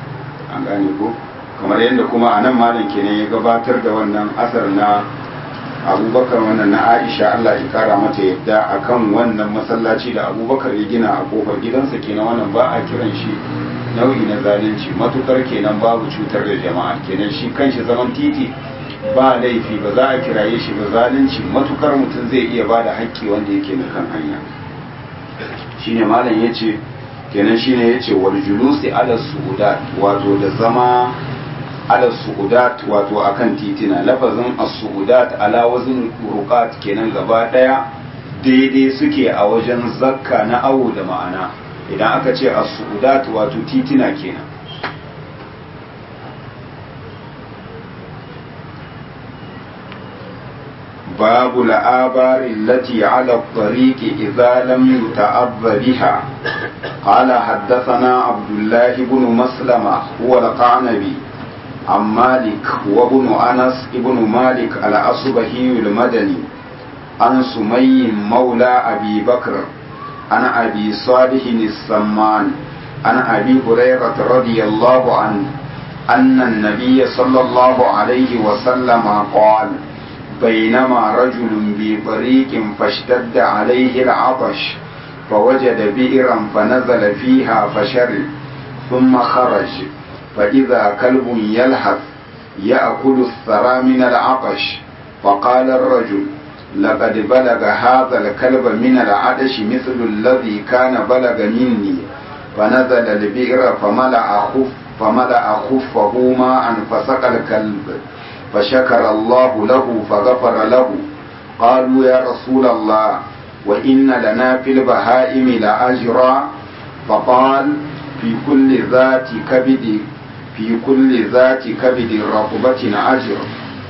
an gane ko kamar yadda kuma a nan malam kenan ya gabatar da wannan asar na abubakar wannan na aisha allah ya kara mata yadda akan wannan masallaci da abubakar ya gina a kofar gidansa kenan wannan ba a kiran shi nau'i na zalunci matukar kenan babu cutar da jama'a kenan shi kanshi zaman titi ba laifi ba za a kiraye shi ba zalunci matukar mutum zai iya ba da haƙƙi wanda yake na kan hanya shine malam ya ce kenan shine ya ce wal julusi ala su'udat wato da zama ala su'udat wato akan titina lafazin as-su'udat ala wazin ruqat kenan gaba daya daidai suke a wajen zakka na awo da ma'ana idan aka ce as-su'udat wato titina kenan باب الآبار التي على الطريق إذا لم يتأذ بها قال حدثنا عبد الله بن مسلمة هو القعنبي عن مالك وابن أنس ابن مالك الأصبهي المدني عن سمي مولى أبي بكر عن أبي صالح السمان عن أبي هريرة رضي الله عنه أن النبي صلى الله عليه وسلم قال بينما رجل بطريق فاشتد عليه العطش فوجد بئرا فنزل فيها فشرب ثم خرج فإذا كلب يلهث يأكل الثرى من العطش فقال الرجل لقد بلغ هذا الكلب من العطش مثل الذي كان بلغ مني فنزل البئر فملأ خف فملأ خفه ماء فسقى الكلب فشكر الله له فغفر له قالوا يا رسول الله وإن لنا في البهائم لأجرا فقال في كل ذات كبد في كل ذات كبد رقبة أجر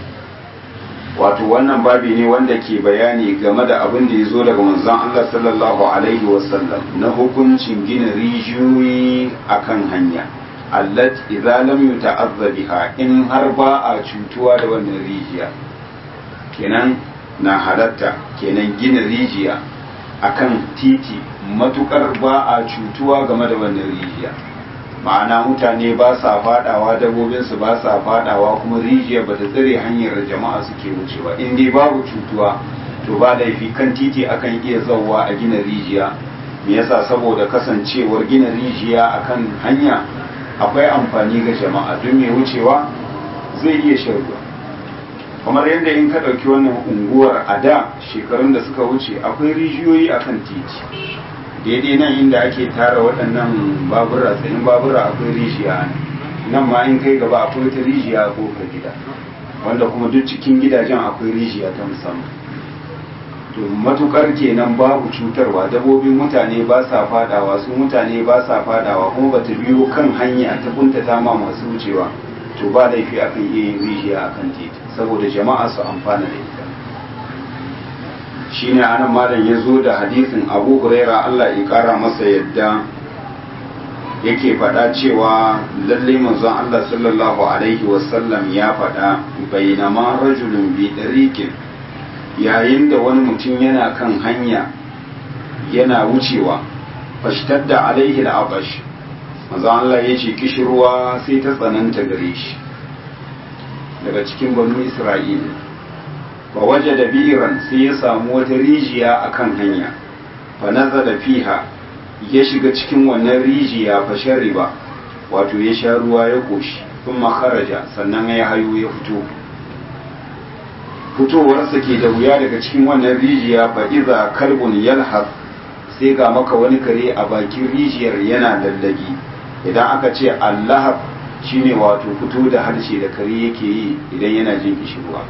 wato wannan babi ne wanda ke bayani game da abin da ya zo daga manzon Allah sallallahu alaihi wasallam na hukuncin gina rijiyoyi akan hanya allat idza lam yuta'azza biha in har ba a cutuwa da wannan rijiya kenan na halatta kenan gina rijiya akan titi matukar ba a cutuwa game da wannan rijiya ma'ana mutane ba sa fadawa dabobinsu ba sa fadawa kuma rijiya ba ta tsare hanyar jama'a suke wucewa in dai babu cutuwa to ba laifi kan titi akan iya zauwa a gina rijiya me yasa saboda kasancewar gina rijiya akan hanya akwai amfani ga jama'a don mai wucewa zai iya shan ruwa kamar yadda in ka ɗauki wannan unguwar a da shekarun da suka wuce akwai rijiyoyi akan titi daidai nan inda ake tara waɗannan babura tsayin babura akwai rijiya nan ma in kai gaba akwai wata rijiya a kofar gida wanda kuma duk cikin gidajen akwai rijiya ta musamman to matukar kenan babu cutarwa dabobin mutane ba sa fadawa su mutane ba sa fadawa kuma bata biyo kan hanya ta kuntata ma masu wucewa to ba laifi akan iya yin rijiya akan titi saboda jama'a su amfana da ita shine anan malam ya zo da hadisin abu huraira allah ya kara masa yadda yake faɗa cewa lalle manzon allah sallallahu alaihi wasallam ya faɗa bainama rajulun bi ɗariƙin yayin da wani mutum yana kan hanya yana wucewa fashtadda alaihi al'abash manzon allah ya ce kishirwa sai ta tsananta gare shi daga cikin banu isra'ila fa waje da biran sai ya samu wata rijiya a kan hanya fa nazala fiha ya shiga cikin wannan rijiya fa shariba wato ya sha ruwa ya koshi kuma kharaja sannan ya hayo ya fito fitowarsa ke da wuya daga cikin wannan rijiya fa iza kalbun yalhas sai ga maka wani kare a bakin rijiyar yana lallagi idan aka ce allahab shine wato fito da harshe da kare yake yi idan yana jin kishirwa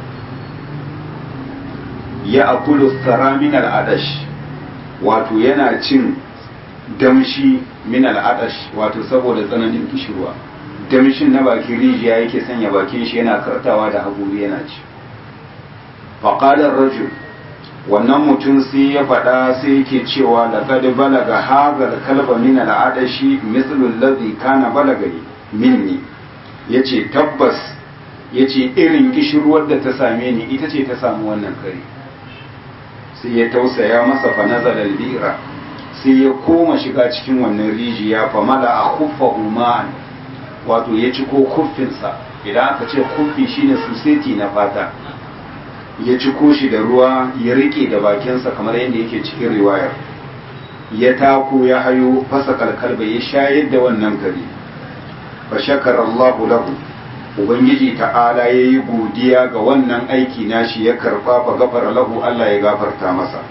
ya akulu tsara min al'adash wato yana cin damshi min al'adash wato saboda tsananin kishirwa damshin na bakin rijiya yake sanya bakin shi yana kartawa da haƙuri yana ci faƙalar rajul wannan mutum sai ya faɗa sai yake cewa da kad balaga hazal kalba min al'adashi mislul ladhi kana balagani minni yace tabbas yace irin kishirwar da ta same ni ita ce ta samu wannan kare sai ya tausaya masa fa nazala al-bira sai ya koma shiga cikin wannan rijiya fa mala a khuffa uman wato ya ci ko kuffinsa idan aka ce kuffi shine suseti na fata ya ciko shi da ruwa ya rike da bakinsa kamar yadda yake cikin riwayar ya tako ya hayo fasa kalkalba ya shayar da wannan kare fa shakara Allahu lahu ubangiji ta'ala yayi godiya ga wannan aiki nashi ya karba fa gafara lahu Allah ya gafarta masa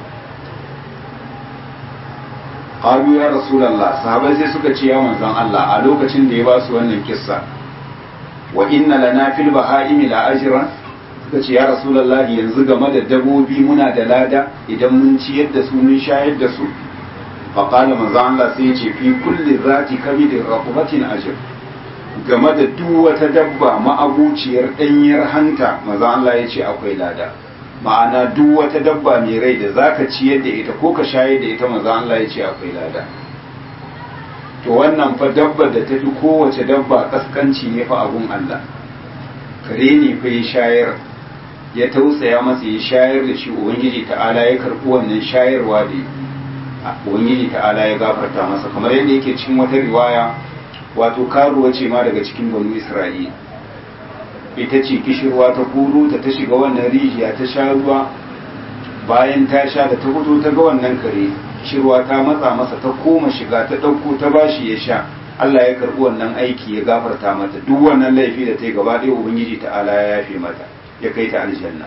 qalu ya rasulullah sahabbai sai suka ce ya manzon Allah a lokacin da ya ba su wannan kissa wa inna lana fil bahaimi la ajran suka ce ya rasulullah yanzu game da dabobi muna da lada idan mun ciyar da su mun shayar da su fa qala manzon Allah sai ya ce fi kulli zati kabidin raqubatin ajr game da duk wata dabba ma'abuciyar danyar hanta manzon Allah ya ce akwai lada ma'ana duk wata dabba mai rai da zaka ciyar da ita ko ka shayar da ita manzo Allah ya ce akwai lada to wannan fa dabba da ta fi kowace dabba kaskanci ne fa abun Allah kare ne fa ya shayar ya tausaya masa ya shayar da shi ubangiji ta'ala ya karɓi wannan shayarwa da ubangiji ta'ala ya gafarta masa kamar yadda yake cikin wata riwaya wato karuwa ce ma daga cikin banu Isra'ila ita ce kishirwa ta kuro ta ta shiga wannan rijiya ta sha ruwa bayan ta sha da ta fito ta ga wannan kare kishirwa ta matsa masa ta koma shiga ta ɗauko ta bashi ya sha Allah ya karɓi wannan aiki ya gafarta mata duk wannan laifi da ta yi gaba ɗaya ubangiji ta'ala ya yafe mata ya kai ta aljanna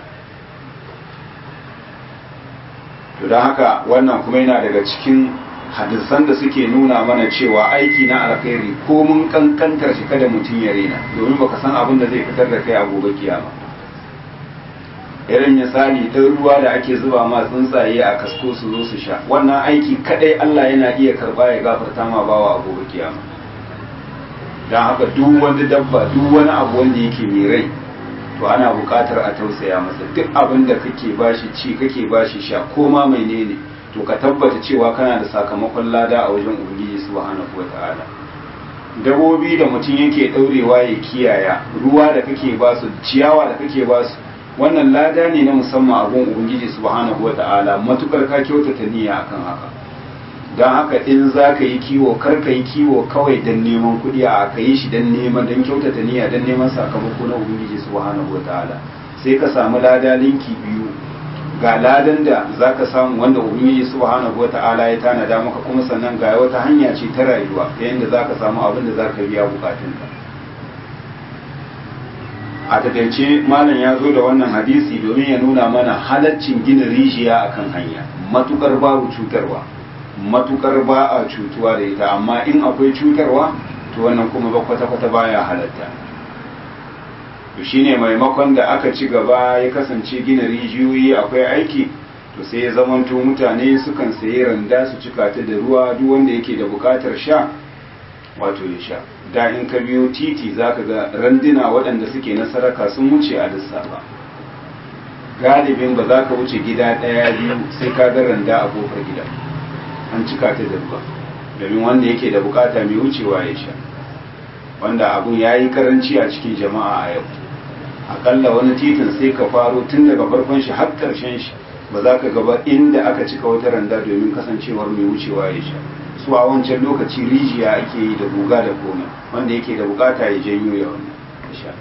to don haka wannan kuma yana daga cikin hadisan da suke nuna mana cewa aiki na alkhairi ko mun kankantar shi kada mutum ya rena domin baka san abin da zai fitar da kai a gobe kiyama irin misali ɗan ruwa da ake zuba ma tsuntsaye a kasko su zo su sha wannan aiki kadai Allah yana iya karba ya gafarta ma bawa a gobe kiyama don haka duk wani dabba duk wani abu wanda yake mai rai to ana buƙatar a tausaya masa duk abin da kake bashi ci kake bashi sha ko ma menene to ka tabbata cewa kana da sakamakon lada a wajen ubangiji subhanahu wata'ala dabobi da mutum yake daurewa ya kiyaya ruwa da kake ba su ciyawa da kake ba su wannan lada ne na musamman a gun ubangiji subhanahu wata'ala matukar ka kyautata niyya akan haka don haka in za ka yi kiwo kar ka yi kiwo kawai don neman kuɗi a ka yi shi don neman don kyautata niyya don neman sakamako na ubangiji subhanahu wata'ala sai ka samu lada linki biyu ga ladan da za ka samu wanda ubangiji subhanahu wa ta'ala ya tanada maka kuma sannan ga wata hanya ce ta rayuwa ta yadda za ka samu abin da za ka biya bukatunka a takaice malam ya zo da wannan hadisi domin ya nuna mana halaccin gina rijiya akan hanya matukar babu cutarwa matukar ba a cutuwa da ita amma in akwai cutarwa to wannan kuma ba kwata-kwata baya halatta to shine maimakon da aka ci gaba ya kasance gina rijiyoyi akwai aiki to sai ya zamanto mutane sukan sayi randa su cika ta da ruwa duk wanda yake da bukatar sha wato ya sha da in ka biyo titi zaka ga randuna waɗanda suke na saraka sun wuce a lissafa galibin ba za ka wuce gida ɗaya biyu sai ka ga randa a kofar gida an cika ta da ruwa domin wanda yake da bukata mai wucewa ya sha wanda abun ya yi karanci a cikin jama'a a yau akalla wani titin sai ka faro tun daga farkon shi har karshen shi ba za ka gaba inda aka cika wata randa domin kasancewar mai wucewa ya sha su a wancan lokaci rijiya ake yi da guga da komai wanda yake da bukata ya janyo ya wannan sha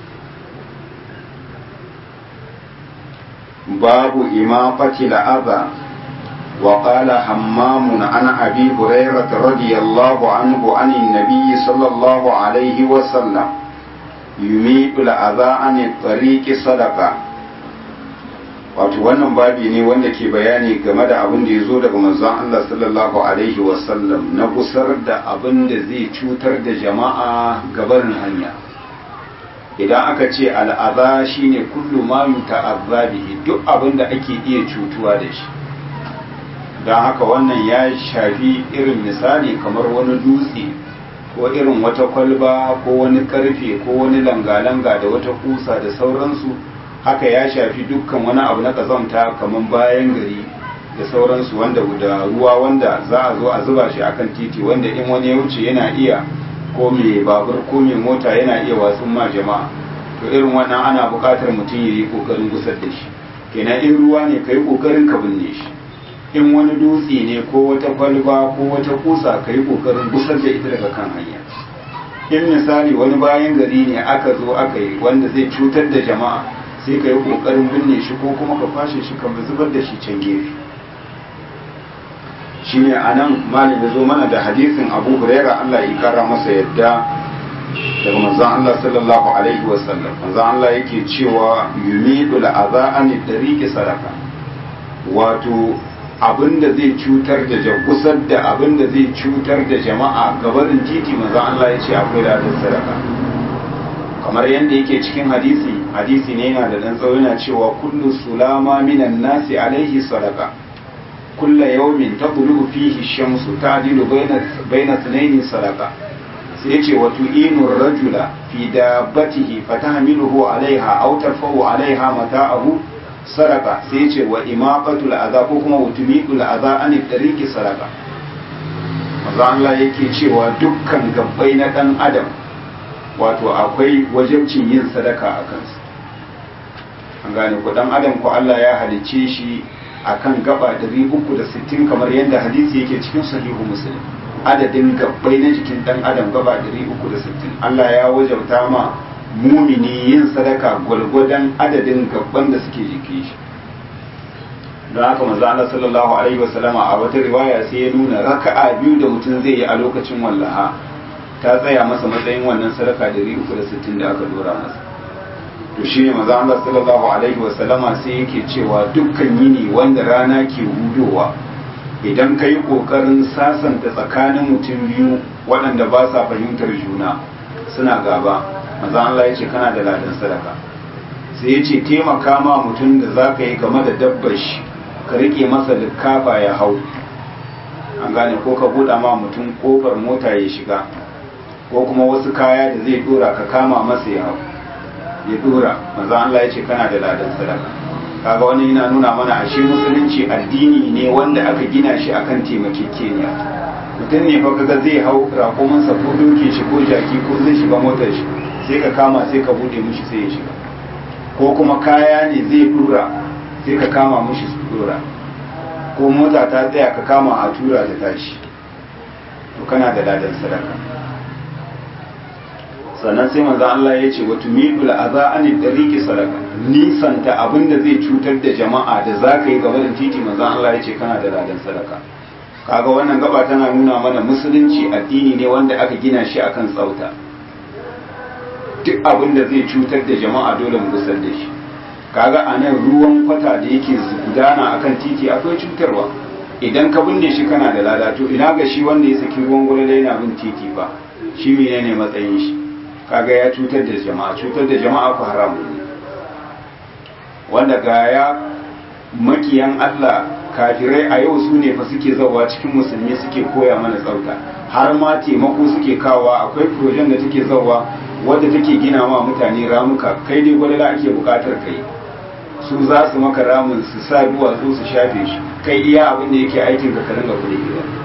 babu imaqati la'aba وقال حمام عن أبي هريرة رضي الله عنه عن النبي صلى الله عليه وسلم يميت الأذى عن الطريق صدقة wato wannan babi ne wanda ke bayani game da abin da ya zo daga manzon Allah sallallahu alaihi wasallam na gusar da abin da zai cutar da jama'a gabarin hanya idan aka ce al'aza shine kullu ma yuta'azza bihi duk abin da ake iya cutuwa da shi don haka wannan ya shafi irin misali kamar wani dutse ko irin wata kwalba ko wani karfe ko wani langa-langa da wata kusa da sauransu haka ya shafi dukkan wani abu na kazamta kamar bayan gari da sauransu wanda da ruwa wanda za a zo a zuba shi akan titi wanda in wani ya wuce yana iya ko mai babur ko mai mota yana iya wasu ma jama'a to irin wannan ana buƙatar mutum ya yi ƙoƙarin gusar da shi kenan in ruwa ne ka yi ƙoƙarin ka binne shi in wani dutse ne ko wata kwalba ko wata kusa ka yi ƙoƙarin gusar da ita daga kan hanya in misali wani bayan gari ne aka zo aka yi wanda zai cutar da jama'a sai ka yi kokarin binne shi ko kuma ka kwashe shi ka zubar da shi can gefe shine anan malam ya zo mana da hadisin Abu Huraira Allah ya kara masa yadda daga manzon Allah sallallahu alaihi wasallam manzon Allah yake cewa yumidu al'aza an dariqi sadaka wato abinda zai cutar da jagusar da abinda zai cutar da jama'a gabarin titi manzon Allah ya ce akwai ladan sadaka kamar yadda yake cikin hadisi hadisi ne yana da dan tsawo yana cewa kullu sulama minan nasi alaihi sadaka kulla yawmin taqulu fihi shamsu ta'dilu bayna bayna thnayn sadaka sai yace wa tu'inu rajula fi dabbatihi fatahmiluhu alaiha aw tarfa'u alaiha mata'ahu sadaka sai yace wa imaqatul adha ko kuma wutumitul adha an tariqi sadaka manzo Allah yake cewa dukkan gabbai na dan adam wato akwai wajibcin yin sadaka a kansu an gane ku dan adam ko Allah ya halicce shi akan gaba 360 kamar yadda hadisi yake cikin sahihu muslim adadin gabbai na jikin dan adam gaba 360 Allah ya wajabta ma mumini yin sadaka gwalgwadon adadin gabban da suke jiki shi don haka manzo Allah sallallahu alaihi wasallama a wata riwaya sai ya nuna raka'a biyu da mutum zai yi a lokacin wallaha ta tsaya masa matsayin wannan sadaka 360 da aka dora masa to shi ne maza Allah sallallahu alaihi wasallama sai yake cewa dukkan yini wanda rana ke hudowa idan ka yi ƙoƙarin sasanta tsakanin mutum biyu waɗanda ba sa fahimtar juna suna gaba maza Allah ya ce kana da ladan sadaka sai ya ce taimaka ma mutum da za ka yi game da dabbar shi ka riƙe masa likafa ya hau an gane ko ka buɗa ma mutum ƙofar mota ya shiga ko kuma wasu kaya da zai ɗora ka kama masa ya hau ya dora manzo Allah ya ce kana da ladan sadaka kaga wani yana nuna mana ashe musulunci addini ne wanda aka gina shi akan taimakekeniya mutum ne fa kaga zai hau raƙumansa ko doke shi ko jaki ko zai shiga motar shi sai ka kama sai ka bude mishi sai ya shiga ko kuma kaya ne zai dora sai ka kama mishi su dora ko mota ta tsaya ka kama a tura da tashi to kana da ladan sadaka sannan sai manzo Allah ya ce wa tumidul aza an dariqi sadaka nisanta abinda zai cutar da jama'a da zaka yi gaba da titi manzo Allah ya ce kana da ladan sadaka kaga wannan gaba tana nuna mana musulunci addini ne wanda aka gina shi akan tsauta duk abinda zai cutar da jama'a dole mu gusar da shi kaga anan ruwan kwata da yake gudana akan titi akwai cutarwa idan ka binne shi kana da lada to ina ga shi wanda ya saki ruwan gwalala yana bin titi ba shi menene matsayin shi kaga ya cutar da jama'a cutar da jama'a ku haramu ne wanda ga ya makiyan Allah kafirai a yau su ne fa suke zawa cikin musulmi suke koya mana tsauta har ma taimako suke kawa akwai projen da take zawa wadda take gina ma mutane ramuka kai dai gwalala ake bukatar kai su za su maka ramin su sa duwatsu su shafe shi kai iya abin da yake aikin ka ka ringa kuɗi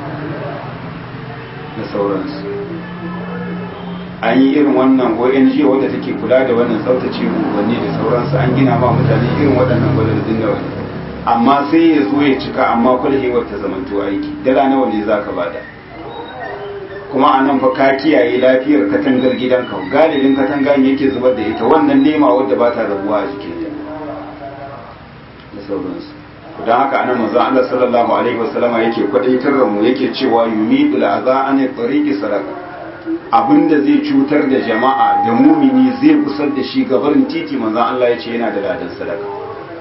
da sauransu an yi irin wannan ONG wadda take kula da wannan tsaftace unguwanni da sauransu an gina ma mutane irin waɗannan gwadadin da wani amma sai ya zo ya cika amma kwalhewar ta zamanto aiki dala nawa ne za ka bada kuma a nan fa ka kiyaye lafiyar katangar gidanka galibin katanga ne yake zubar da ita wannan nema wadda ba ta rabuwa a jikin ta da sauransu don haka anan manzon Allah sallallahu alaihi wasallama yake kwadaitar da mu yake cewa yumidul aza an tariqi sadaka abinda zai cutar da jama'a da mumini zai kusar da shi gabarin titi manzan Allah ya ce yana da ladan sadaka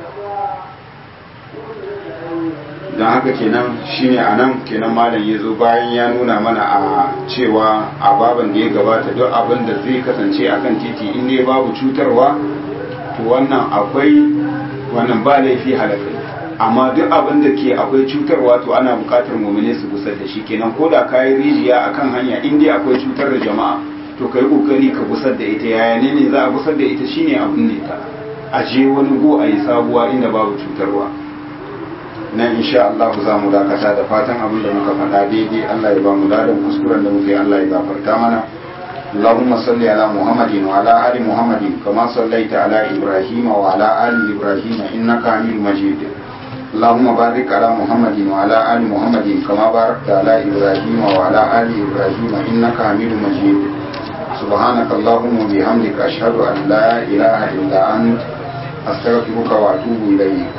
don haka kenan shine a nan kenan malam ya zo bayan ya nuna mana a cewa a baban da ya gabata duk abin da zai kasance akan titi in dai babu cutarwa to wannan akwai wannan ba laifi halakai amma duk abin da ke akwai cutarwa to ana bukatar mumine su gusar da shi kenan ko da kayi rijiya akan hanya in dai akwai cutar da jama'a to kai kokari ka gusar da ita yaya ne ne za a gusar da ita shine abin ne ta a je wani go a yi sabuwa inda babu cutarwa nan insha Allah za mu dakata da fatan abin da muka faɗa daidai Allah ya ba mu ladan kuskuren da muka yi Allah ya gafarta mana اللهم صل على محمد وعلى آل محمد كما صليت على إبراهيم وعلى آل إبراهيم إنك حميد مجيد اللهم بارك على محمد وعلى آل محمد كما باركت على إبراهيم وعلى آل إبراهيم إنك حميد مجيد سبحانك اللهم وبحمدك أشهد أن لا إله إلا أنت astaghfiruka wa atubu ilayk